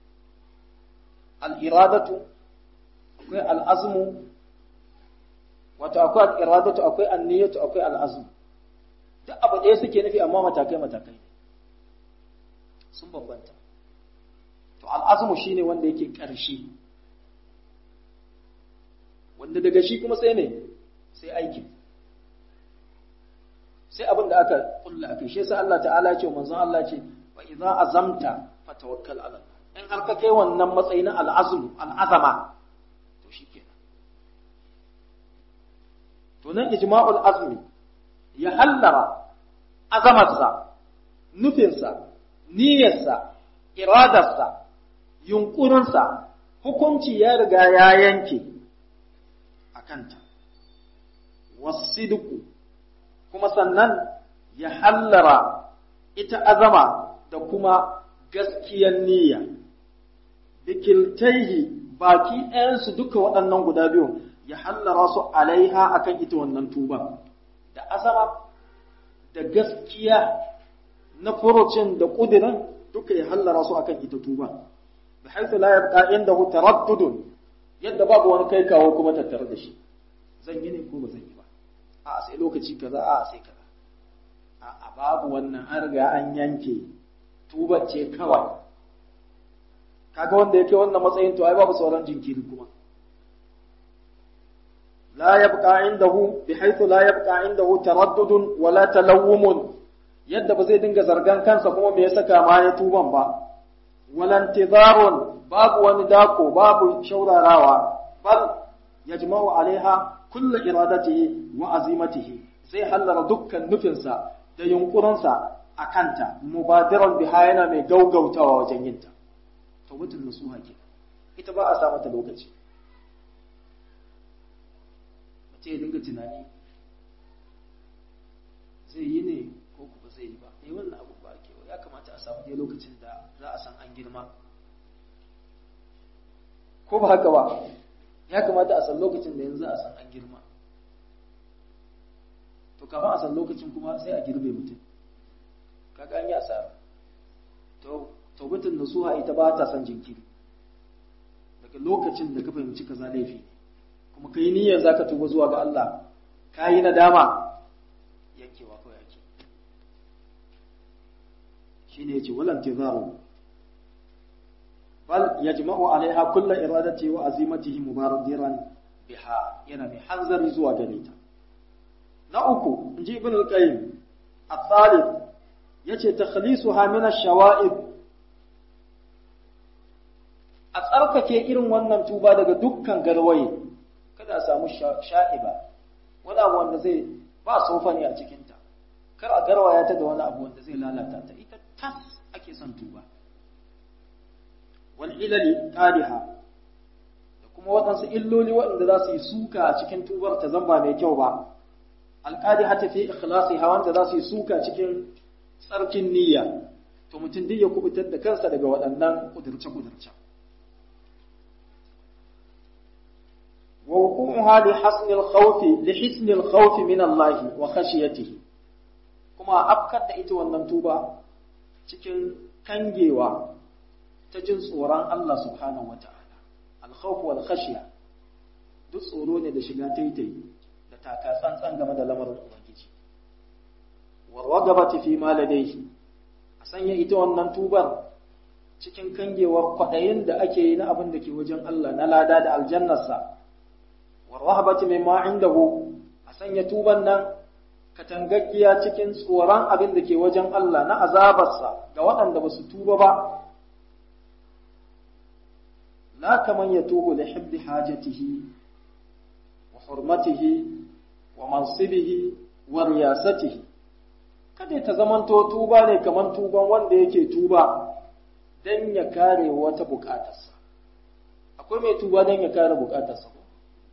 al'iradatu akwai al'azmu wato akwai al'iradatu akwai anniyatu akwai al'azmu duk abu ɗaya suke nufi amma matakai-matakai sun bambanta to al'azmu shine wanda yake ƙarshe wanda daga shi kuma sai ne sai aikin sai abin da aka kulla aka shi sai Allah ta'ala ce manzon Allah ce wa idza azamta fatawakkal ala in har ka kai wannan matsayi na al'azm al'azama to shikenan to nan ijma'ul azmi ya hallara azamarsa nufinsa niyyarsa iradarsa yunkurinsa hukunci ya riga ya yanke a kanta wasiduku kuma sannan ya hallara ita azama da kuma gaskiyar niyya bikiltaihi baki ɗayansu duka waɗannan guda biyu ya hallara su alaiha akan ita wannan tuba da azama da gaskiya na furucin da ƙudirin duka ya hallara su akan ita tuba da haithu la yabqa indahu taraddudun yadda babu wani kai kawo kuma tattare da shi zan yi ne ko ba zan yi ba a sai lokaci kaza a sai kaza a babu wannan an riga an yanke tuba ce kawai kaga wanda yake wannan matsayin to ai babu sauran jinkiri kuma la yabqa indahu bihaythu la yabqa indahu taraddudun wala talawumun yadda ba zai dinga zargan kansa kuma me ya saka ma ya tuban ba wala intizarun babu wani dako babu shaurarawa bal yajma'u alaiha kullu iradatihi wa azimatihi zai hallara dukkan nufinsa da yunkurinsa a kanta mubadiran biha yana mai gaugautawa wajen yinta tawbatul nasuha ke ita ba a sa mata lokaci mace ya dinga tunani zai yi ne ko kuma zai yi ba eh wannan abu ba ke ya kamata a samu dai lokacin da za a san an girma ko ba haka ba ya kamata a san lokacin da yanzu a san an girma to kafin a san lokacin kuma sai a girbe mutum kaga an yi asara to taubatin nasuha ita ba ta son jinkiri daga lokacin da ka fahimci kaza laifi kuma kai niyyar zaka tuba zuwa ga Allah ka yi nadama yankewa kawai ake shine yace walan tizaru bal yajma'u alaiha kullu iradati wa azimatihi mubarakiran biha yana mai hanzari zuwa gare ta na uku inji ibn al-qayyim al-thalith yace takhlisuha min ash-shawa'ib a tsarkake irin wannan tuba daga dukkan garwaye kada a samu sha'iba wani abu wanda zai ba sofani a cikinta kar a garwaya ta da wani abu wanda zai lalata ta ita tas ake son tuba wal ilali qadiha da kuma waɗansu illoli waɗanda za su yi suka a cikin tubar ta zamba mai kyau ba alqadiha ta fi ikhlasiha wanda za su yi suka cikin tsarkin niyya to mutum duk ya kubutar da kansa daga waɗannan kudurce-kudurce ووقوعها لحسن الخوف لحسن الخوف من الله وخشيته kuma afkar da ita wannan tuba cikin kangewa ta jin tsoron Allah subhanahu wata'ala al-khawf wal khashya duk tsoro ne da shiga taitayi da taka tsantsan game da lamarin ubangiji wa ragabati fi ma ladayhi a sanya ita wannan tubar cikin kangewar kwaɗayin da ake yi na abin da ke wajen Allah na lada da aljannarsa wa rahabati mimma indahu a sanya tuban nan katangaggiya cikin tsoron abin da ke wajen Allah na azabarsa ga waɗanda ba su tuba ba la kaman yatubu li hibbi hajatihi wa hurmatihi wa mansibihi wa riyasatihi kada ta zamanto tuba ne kaman tuban wanda yake tuba dan ya kare wata bukatarsa akwai mai tuba dan ya kare bukatarsa ko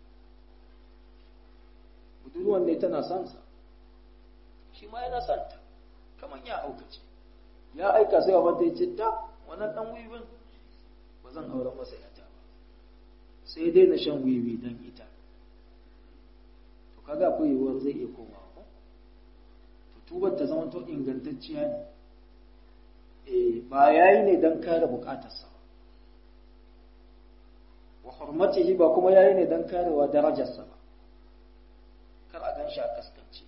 budurwan ne tana son sa shi ma yana son ta kaman ya aukace ya aika sai wa ta ce ta wannan dan wiwin ba zan auren masa yata ba sai dai na shan wiwi dan ita to kaga akwai yiwuwar zai iya komawa ko to tubar ta zama to ingantacciya ne eh ba yayi ne dan kare bukatarsa wa hurmatihi ba kuma yayi ne dan karewa darajarsa ba kar a gan shi a kaskance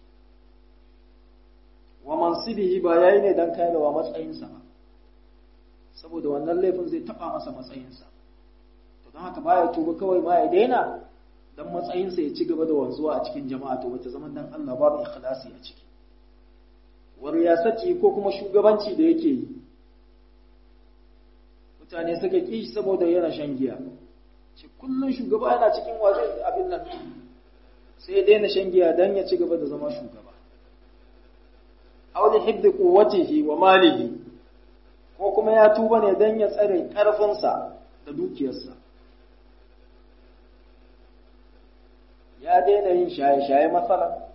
wa mansibihi ba yayi ne dan karewa matsayinsa ba saboda wannan laifin zai taba masa matsayinsa to don haka baya tuba kawai ma ya daina dan matsayinsa ya ci gaba da wanzuwa a cikin jama'a to wata zaman dan Allah babu ikhlasi a ciki wa riyasati ko kuma shugabanci da yake yi mutane suka ki saboda yana shan giya ce kullun shugaba yana cikin wajen abin nan sai ya daina shan giya dan ya ci gaba da zama shugaba aw li hibbi quwwatihi wa malihi ko kuma ya tuba ne dan ya tsare karfinsa da dukiyarsa ya daina yin shaye-shaye matsala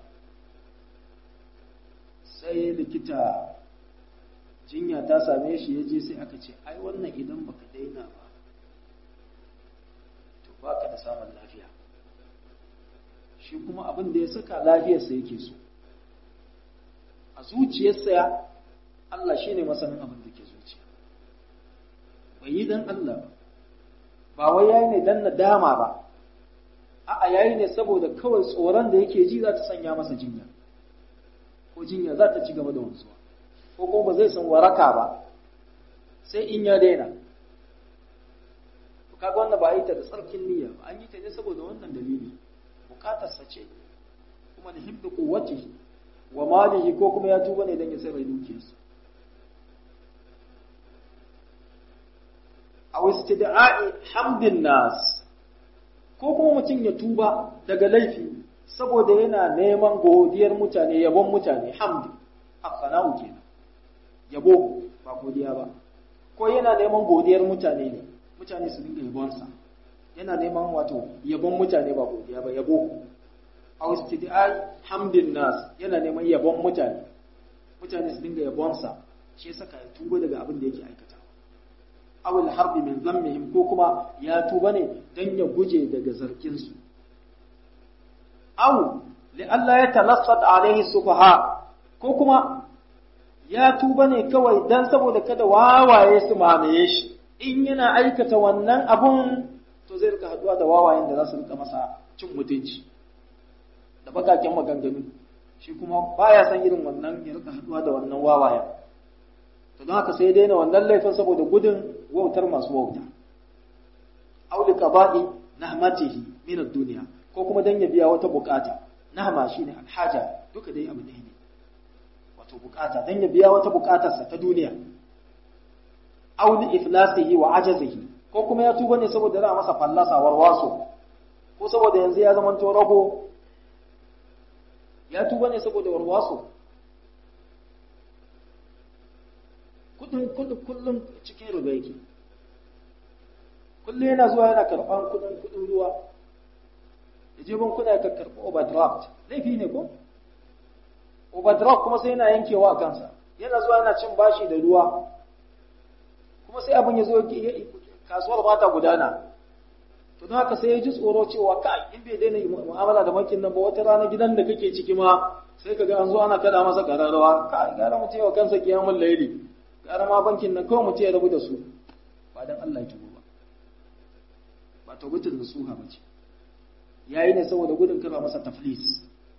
sai likita jinya ta same shi ya je sai aka ce ai wannan idan baka daina ba to baka da samun lafiya shi kuma abin da ya saka lafiyarsa yake so a zuciyarsa Allah shi ne masanin abin da ke zuciya bai yi dan Allah ba wai yayi ne dan nadama ba a'a yayi ne saboda kawai tsoron da yake ji za ta sanya masa jinya ko jinya za ta ci gaba da wanzuwa ko kuma ba zai san waraka ba sai in ya daina to kaga wannan ba a yi ta da tsarkin niyya ba an yi ta ne saboda wannan dalili bukatarsa ce kuma da hibdu quwwatihi wa malihi ko kuma ya tuba ne dan ya sai dukiyarsa aw istid'a'i hamdin nas ko kuma mutum ya tuba daga laifi saboda yana neman godiyar mutane yabon mutane hamdi afsana'u kenan yabo ba godiya ba ko yana neman godiyar mutane ne mutane su dinga yabonsa yana neman wato yabon mutane ba godiya ba yabo aw istid'ai hamdin nas yana neman yabon mutane mutane su dinga yabonsa shi yasa ka tuba daga abin da yake aikata aw al harbi min dhammihim ko kuma ya tuba ne dan ya guje daga zarkin su aw li alla yatalassad alaihi sufaha ko kuma ya tuba ne kawai dan saboda kada wawaye su mamaye shi in yana aikata wannan abun to zai rika haduwa da wawayen da za su rika masa cin mutunci da bakaken maganganu shi kuma baya san irin wannan ya rika haduwa da wannan wawayen to don haka sai ya daina wannan laifin saboda gudun wautar masu wauta aw li qada'i nahmatihi min ad-dunya ko kuma dan ya biya wata bukata nahma shine alhaja duka dai abu ɗaya ne wato bukata dan ya biya wata bukatarsa ta duniya aw li iflasihi wa ajazihi ko kuma ya tuba ne saboda za masa fallasa warwaso ko saboda yanzu ya zama rago ya tuba ne saboda warwaso kudin kudin kullum cikin riba yake kullum yana zuwa yana karban kudin kudin ruwa ya je bankuna ya karɓi overdraft laifi ne ko overdraft kuma sai yana yankewa a kansa yana zuwa yana cin bashi da ruwa kuma sai abin ya zo kasuwar ba ta gudana to don haka sai ya ji tsoro cewa kai in bai daina mu'amala da bankin nan ba wata rana gidan da kake ciki ma sai ka ga an zo ana kada masa kararrawa kai gara mutum yawa kansa kiyamun laili gara ma bankin nan kawai mutum ya rabu da su ba dan Allah ya tubo ba ba tawbatul nasuha ba ce yayi ne saboda gudun kana masa taflis wa nahwi zalika min al-ilal allati yattali'u fi sihhatiha da dai sauran dalilai waɗanda suke nuna cewa mutum ya tuba daga laifi saboda yana neman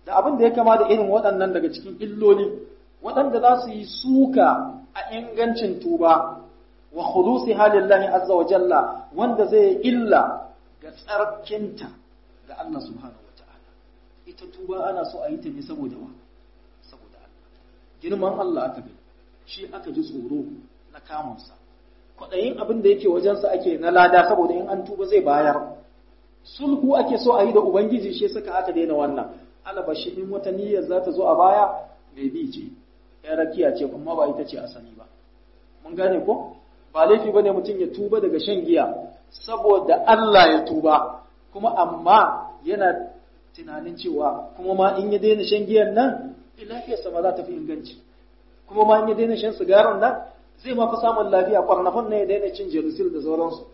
da abin da ya kama da irin waɗannan daga cikin illoli waɗanda za su yi suka a ingancin tuba wa khulusi halillahi azza wa jalla wanda zai illa ga tsarkinta ga Allah subhanahu wata'ala ita tuba ana so a yi ta ne saboda wa saboda Allah girman Allah aka gani shi aka ji tsoro na kamunsa kwaɗayin abin da yake wajensa ake na lada saboda in an tuba zai bayar sulhu ake so a yi da ubangiji shi saka aka daina wannan alabashi in wata niyyar za ta zo a baya mai bi ce ya rakiya ce kuma ba ita ce asali ba mun gane ko ba laifi bane mutum ya tuba daga shan giya saboda Allah ya tuba kuma amma yana tunanin cewa kuma ma in ya daina shan giyan nan lafiyarsa ma za ta fi inganci kuma ma in ya daina shan sigarin nan zai ma fi samun lafiya kwarnafan ne ya daina cin jerusil da sauransu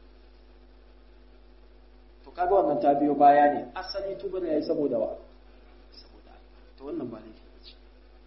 to kaga wannan ta biyo baya ne asali tuba ne yayi saboda wa saboda to wannan ba laifi ba ce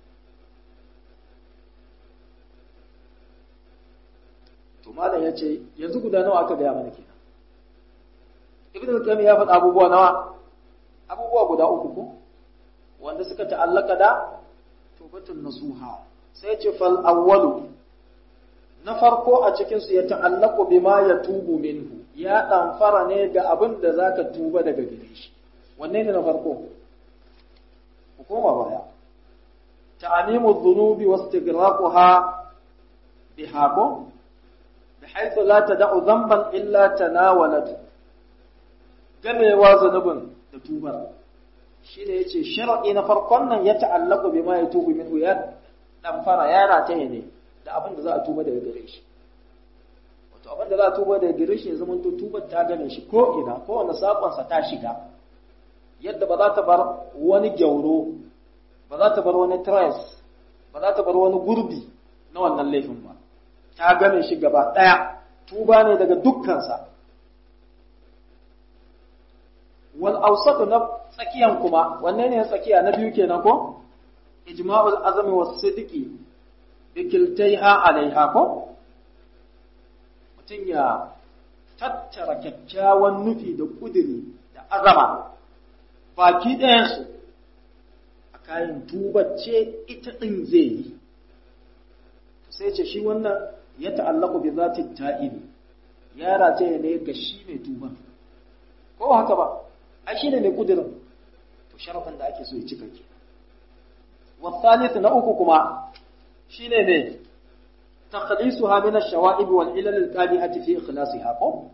to malam ya ce yanzu guda nawa aka gaya mana kenan ibn al-qayyim ya faɗa abubuwa nawa abubuwa guda uku ko wanda suka ta'allaka da tubatun nasuha sai ce fal awwalu na farko a cikin su ya ta'allaku bima ya tubu minhu ya ɗamfara ne ga abin da zaka tuba daga gare shi wanne ne na farko ku koma baya ta'amimu dhunubi wastighraquha bihaqo بحيث لا تدع ذنبا إلا تناولته gamewa zunubin da tubar shi ne ya ce sharaɗi na farkon nan ya ta'allaku bi ma ya tubu minhu ya ɗan fara ya rataye ne da abin da za a tuba daga gare shi wato abin da za a tuba daga gare shi ya zama to tubar ta gane shi ko ina ko wani sakonsa ta shiga yadda ba za ta bar wani gyauro ba za ta bar wani trace ba za ta bar wani gurbi na wannan laifin ba ta game shi gaba ɗaya tuba ne daga dukkansa wal awsatu na tsakiyan kuma wanne ne tsakiya na biyu kenan ko ijma'ul azmi was sidqi bikiltaiha alaiha ko mutum ya tattara kyakkyawan nufi da kudiri da azama baki ɗayansu a kayan tubace ita ɗin zai yi sai ce shi wannan ya ta'allaku bi zati ta'ibi ya rataye ne ga shi mai tuba ko haka ba ai shine mai kudirin to sharafin da ake so ya cika ke wasalith na uku kuma shine ne takhlisuha min ash-shawa'ib wal ilal al-qadihati fi ikhlasiha ko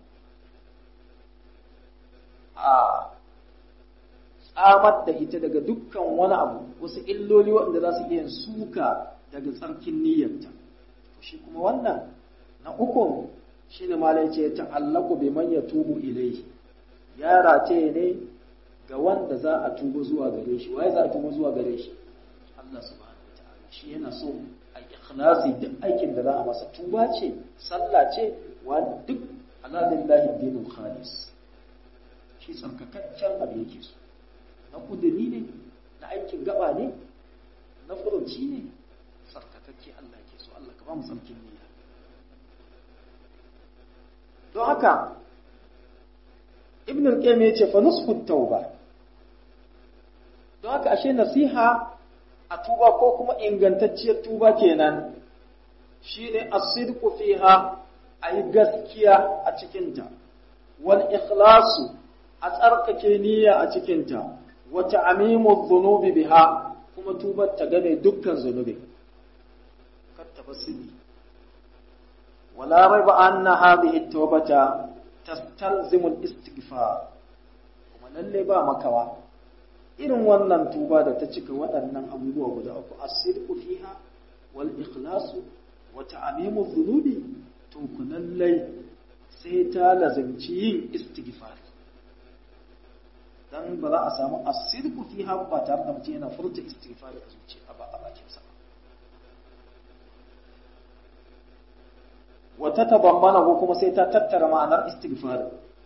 a tsamar da ita daga dukkan wani abu wasu illoli waɗanda za su iya suka daga tsarkin niyyarta shi kuma wannan na ukun shi ne ma ce ya ta'allaku bi man ya tubu ilai ya race ne ga wanda za a tuba zuwa gare shi waye za a tuba zuwa gare shi Allah subhanahu wataala shi yana so a ikhlasi duk aikin da za a masa tuba ce sallah ce wa duk ala lillahi dinul khalis shi tsarkakaccen abu yake so na kudiri ne na aikin gaba ne na furuci ne tsarkakakke Allah ke so Allah ka ba mu tsarkin niyya don haka ibn al-qayyim yace fa nusfu tauba don haka ashe nasiha a tuba ko kuma ingantacciyar tuba kenan shine as-sidqu fiha ayi gaskiya a cikinta wal ikhlasu a tsarkake niyya a cikinta wa ta'mimu dhunubi biha kuma tubar ta gane dukkan zunubi kar ta basiri wala raiba anna hadhihi at-tawbata tastalzimu al-istighfar kuma lalle ba makawa irin wannan tuba da ta cika waɗannan abubuwa guda uku as-sidqu fiha wal ikhlasu wa ta'mimu dhunubi to ku lalle sai ta lazimci yin istighfar dan ba za a samu as-sidqu fiha ba tare da mutum yana furta istighfar a zuciya ba a bakin sa wa tatabammana ko kuma sai ta tattara ma'anar istighfar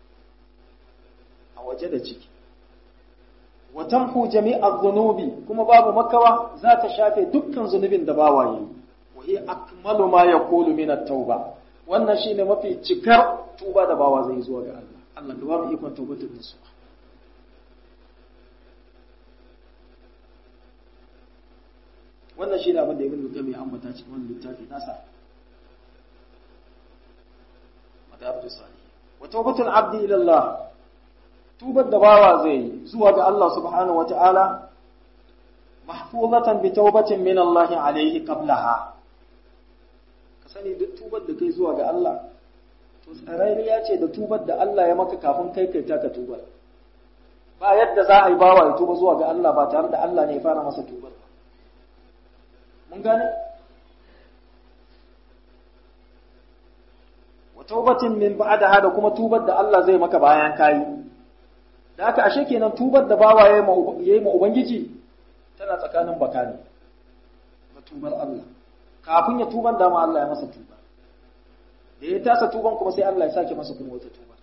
a waje da ciki wa tamhu jami'a dhunubi kuma babu makawa za ta shafe dukkan zunubin da bawa yi wa hiya akmalu ma yaqulu min at-tauba wannan shine mafi cikar tuba da bawa zai zuwa ga Allah Allah ka ba mu ikon taubatar da su wannan shi ne abin da ibn Qayyim ya ambata cikin wannan littafi nasa madabtu salih wa tawbatul abdi ila Allah tubar da bawa zai yi zuwa ga Allah subhanahu wata'ala mahfuzatan bi tawbatin min Allah alayhi qablaha ka sani duk tubar da kai zuwa ga Allah to tsararriya ce da tubar da Allah ya maka kafin kai kai taka tubar ba yadda za a yi bawa ya tuba zuwa ga Allah ba tare da Allah ne ya fara masa tubar ba mun gane wa taubatin min ba'daha da kuma tubar da Allah zai maka bayan kayi da haka ashe kenan tubar da bawa yayi ma ubangiji tana tsakanin bakani na tubar Allah kafin ya tuban da ma Allah ya masa tuba da ya tasa tuban kuma sai Allah ya sake masa kuma wata tuba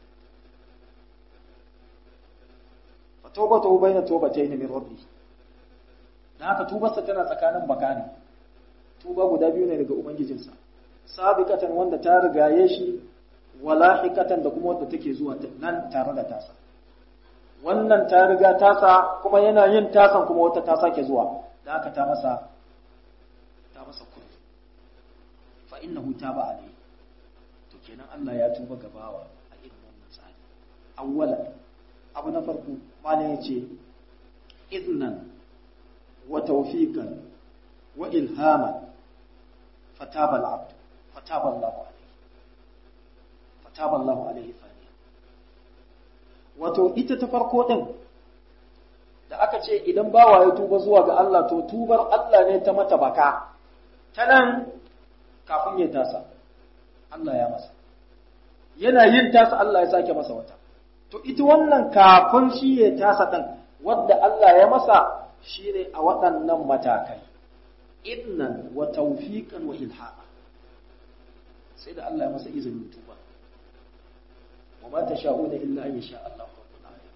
fa tawbatu bayna tawbatayn min rabbi da haka tubarsa tana tsakanin bakani tuba guda biyu ne daga ubangijinsa sabiqatan wanda ta rigaye shi walahikatan da kuma wanda take zuwa nan tare da tasa wannan ta riga tasa kuma yana yin tasan kuma wata ta sake zuwa da haka ta masa ta masa kullu fa innahu taba alayhi to kenan Allah ya tuba gabawa a irin wannan tsari awwalan abu na farko malam yace idnan wa tawfiqan wa ilhaman fataba al-abd fataba Allah alayhi fataba Allah alayhi thaniya wato ita ta farko din da aka ce idan bawa ya tuba zuwa ga Allah to tubar Allah ne ta mata baka ta nan kafin ya tasa Allah ya masa yana yin tasa Allah ya sake masa wata to ita wannan kafin shi ya tasa ɗin wadda Allah ya masa shi ne a waɗannan matakai idnan wa tawfiqan wa ilhaqa sai da Allah ya masa izinin tuba wa ma tasha'una illa an yasha Allah rabbul alamin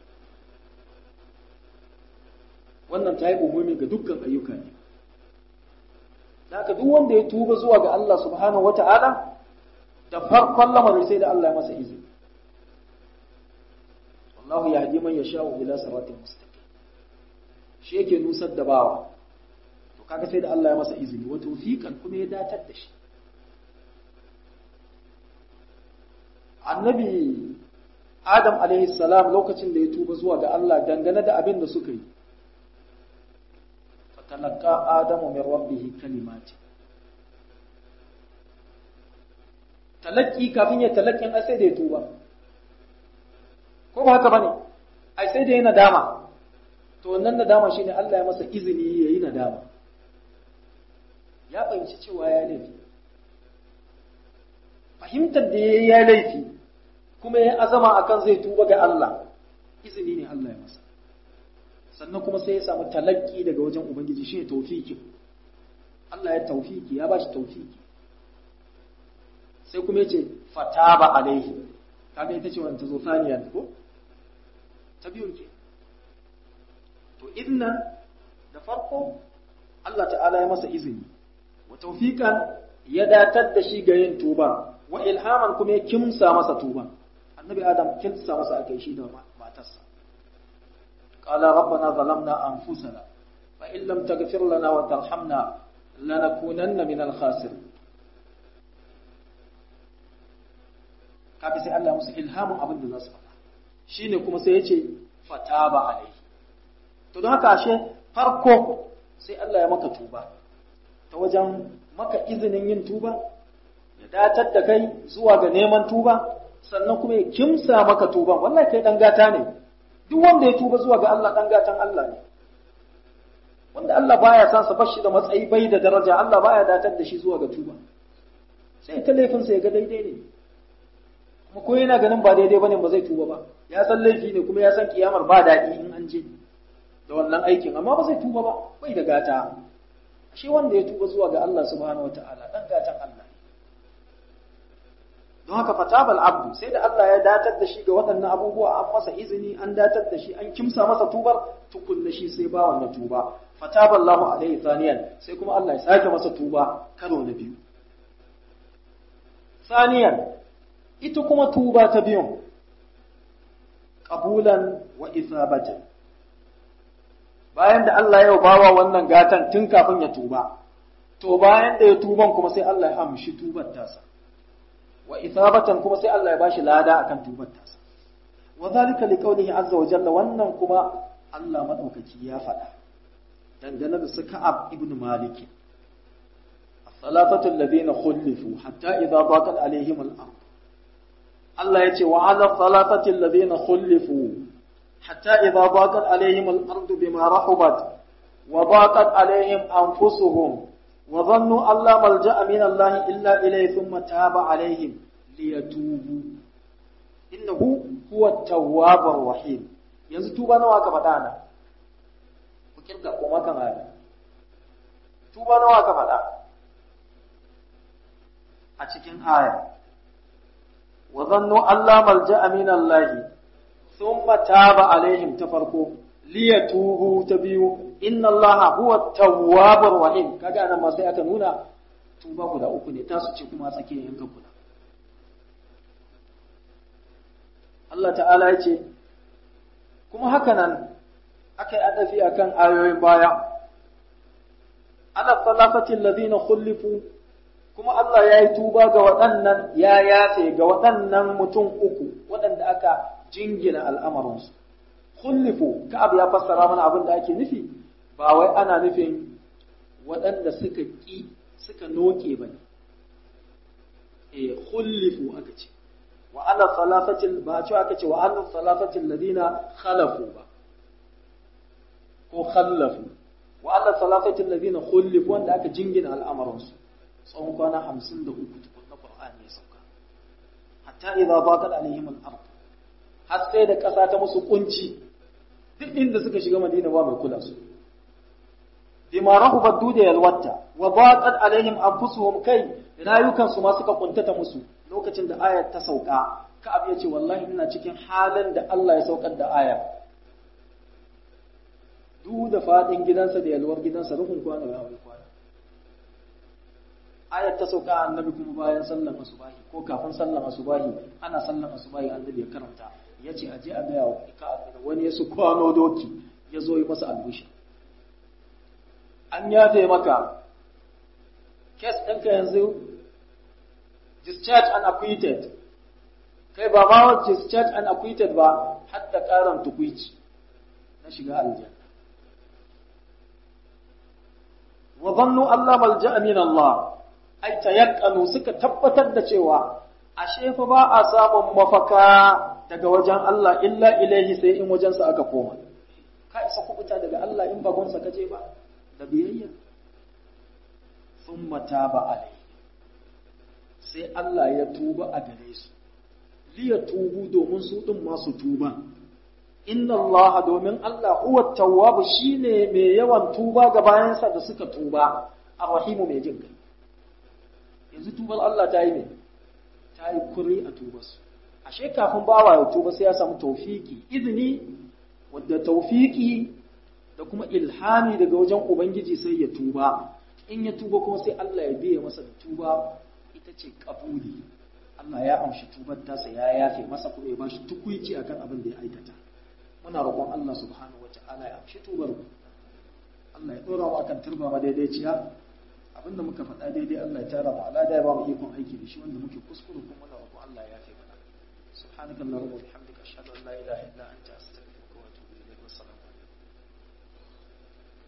wannan ta yi umumi ga dukkan ayyuka ne haka duk wanda ya tuba zuwa ga Allah subhanahu wata'ala da farkon lamarin sai da Allah ya masa izini wallahu yahdi man yasha'u ila siratin mustaqim shi yake nusar da bawa to kaga sai da Allah ya masa izini wa tawfiqan kuma ya datar da shi annabi Adam alaihi salam lokacin da ya tuba zuwa ga Allah dangane da abin da suka yi fatalaka adamu min rabbihi kalimati talaki kafin ya talakin ai sai da ya tuba ko ba haka bane ai sai da ya nadama to wannan nadama shine Allah ya masa izini yayi nadama ya fahimci cewa ya laifi fahimtar da yayi ya laifi kuma ya azama akan zai tuba ga Allah izini ne Allah ya masa sannan kuma sai ya samu talakki daga wajen ubangiji shine tawfiki Allah ya tawfiki ya bashi tawfiki sai kuma yace fataba alaihi kaga ita ce wannan ta zo saniya ko ta biyun ke to idna da farko Allah ta'ala ya masa izini wa tawfiqan ya datar da shi ga yin tuba wa ilhaman kuma ya kimsa masa tuba annabi adam kimsa masa akai shi da matarsa qala rabbana zalamna anfusana fa in lam taghfir lana wa tarhamna lanakunanna min al-khasirin kaga sai Allah musu ilhamin abin da za su faɗa shine kuma sai ya ce fataba alaihi to don haka ashe farko sai Allah ya maka tuba ta wajen maka izinin yin tuba ya datar da kai zuwa ga neman tuba sannan kuma ya kimsa maka tuban wallahi kai dan gata ne duk wanda ya tuba zuwa ga Allah dan gatan Allah ne wanda Allah baya san sa bashi da matsayi bai da daraja Allah baya datar da shi zuwa ga tuba sai ta laifin sa ya ga daidai ne kuma ko yana ganin ba daidai bane ba zai tuba ba ya san laifi ne kuma ya san kiyamar ba daɗi in an je da wannan aikin amma ba zai tuba ba bai da gata shi wanda ya tuba zuwa ga Allah subhanahu wataala dan gatan Allah don haka fatabal abdu sai da Allah ya datar da shi ga waɗannan abubuwa an masa izini an datar da shi an kimsa masa tubar tukunna shi sai ba wannan tuba fataballahu alaihi thaniyan sai kuma Allah ya sake masa tuba karo na biyu thaniyan ita kuma tuba ta biyun qabulan wa isabatan bayan da Allah ya bawa wannan gatan tun kafin ya tuba to bayan da ya tuban kuma sai Allah ya amshi tubar tasa wa isabatan kuma sai Allah ya bashi lada akan tubar tasa wa zalika liqaulihi azza wa jalla wannan kuma Allah madaukaki ya faɗa dangane da su Ka'ab ibn Malik الثلاثة الذين خلفوا حتى إذا ضاقت عليهم الأرض الله يتي وعلى الثلاثة الذين خلفوا حتى إذا ضاقت عليهم الأرض بما رحبت وضاقت عليهم أنفسهم وظنوا أن لا ملجأ من الله إلا إليه ثم تاب عليهم ليتوبوا إنه هو التواب الرحيم yanzu tuba nawa aka faɗa na ku kirga kuma kan aya tuba nawa aka faɗa a cikin aya wa zannu Allah malja'a min Allah thumma taba alaihim ta farko liyatubu ta biyu inna Allah huwa tawwabur rahim kaga anan ma sai aka nuna tuba guda uku ne tasu ce kuma tsakiyar yankan guda Allah ta'ala ya ce kuma haka nan aka yi adafi akan ayoyin baya ala salafatin ladina khulifu kuma Allah ya yi tuba ga waɗannan ya yafe ga waɗannan mutum uku waɗanda aka jingina al'amarinsu. Kullifu, Ka'ab ya fassara mana abin da ake nufi, ba wai ana nufin waɗanda suka ƙi suka noke ba ne. E, kullifu aka ce, wa ala salafatin ba cewa aka ce wa ala salafatin ladina khalafu ba, ko khallafu, wa ala salafatin ladina kullifu wanda aka jingina al'amarinsu. tsawon kwana hamsin da uku tukun na Qur'ani ya sauka hatta idza baqat alaihim al-ard har sai da ƙasa ta musu kunci duk inda suka shiga Madina ba mai kula su bima rahubat duda yalwatta wa baqat alaihim anfusuhum kai rayukan su ma suka kuntata musu lokacin da ayar ta sauka Ka'ab ya ce wallahi ina cikin halin da Allah ya saukar da ayar duk da fadin gidansa da yalwar gidansa rufin kwana da hawan kwana ayat ta sauka annabi kuma bayan sallan asubahi ko kafin sallan asubahi ana sallan asubahi annabi ya karanta ya ce aje a gaya wa wani ya su kwano doki ya zo yi masa albushi an yafe maka kes ɗinka yanzu discharge and acquitted kai ba ma discharge and acquitted ba hatta karan tukwici na shiga aljanna wa zannu Allah malja'a min Allah ai tayakkanu suka tabbatar da cewa ashe fa ba a samun mafaka daga wajen Allah illa ilaihi sai in wajensa aka koma ka isa kubuta daga Allah in bagonsa ka je ba da biyayya thumma taba alai sai Allah ya tuba a gare su liya tubu domin su din masu tuba inna Allah domin Allah huwa tawwab shine mai yawan tuba ga bayansa da suka tuba arrahimu mai jin kai yanzu tubar Allah ta yi ne ta yi kuri a tubarsu ashe kafin bawa ya tuba sai ya samu taufiki izini wadda taufiki da kuma ilhami daga wajen ubangiji sai ya tuba in ya tuba kuma sai Allah ya biya masa da tuba ita ce kabuli Allah ya amshi tubar tasa ya yafe masa kuma ya bashi tukuici akan abin da ya aikata muna roƙon Allah subhanahu wataala ya amshi tubar mu Allah ya dora mu akan turba madaidaiciya abinda muka faɗa daidai Allah ya tara mu alada ya ba mu ikon aiki da shi wanda muke kuskure kuma muna roƙon Allah ya yafe mana subhanakallahumma wa bihamdika ashhadu an la ilaha illa anta astaghfiruka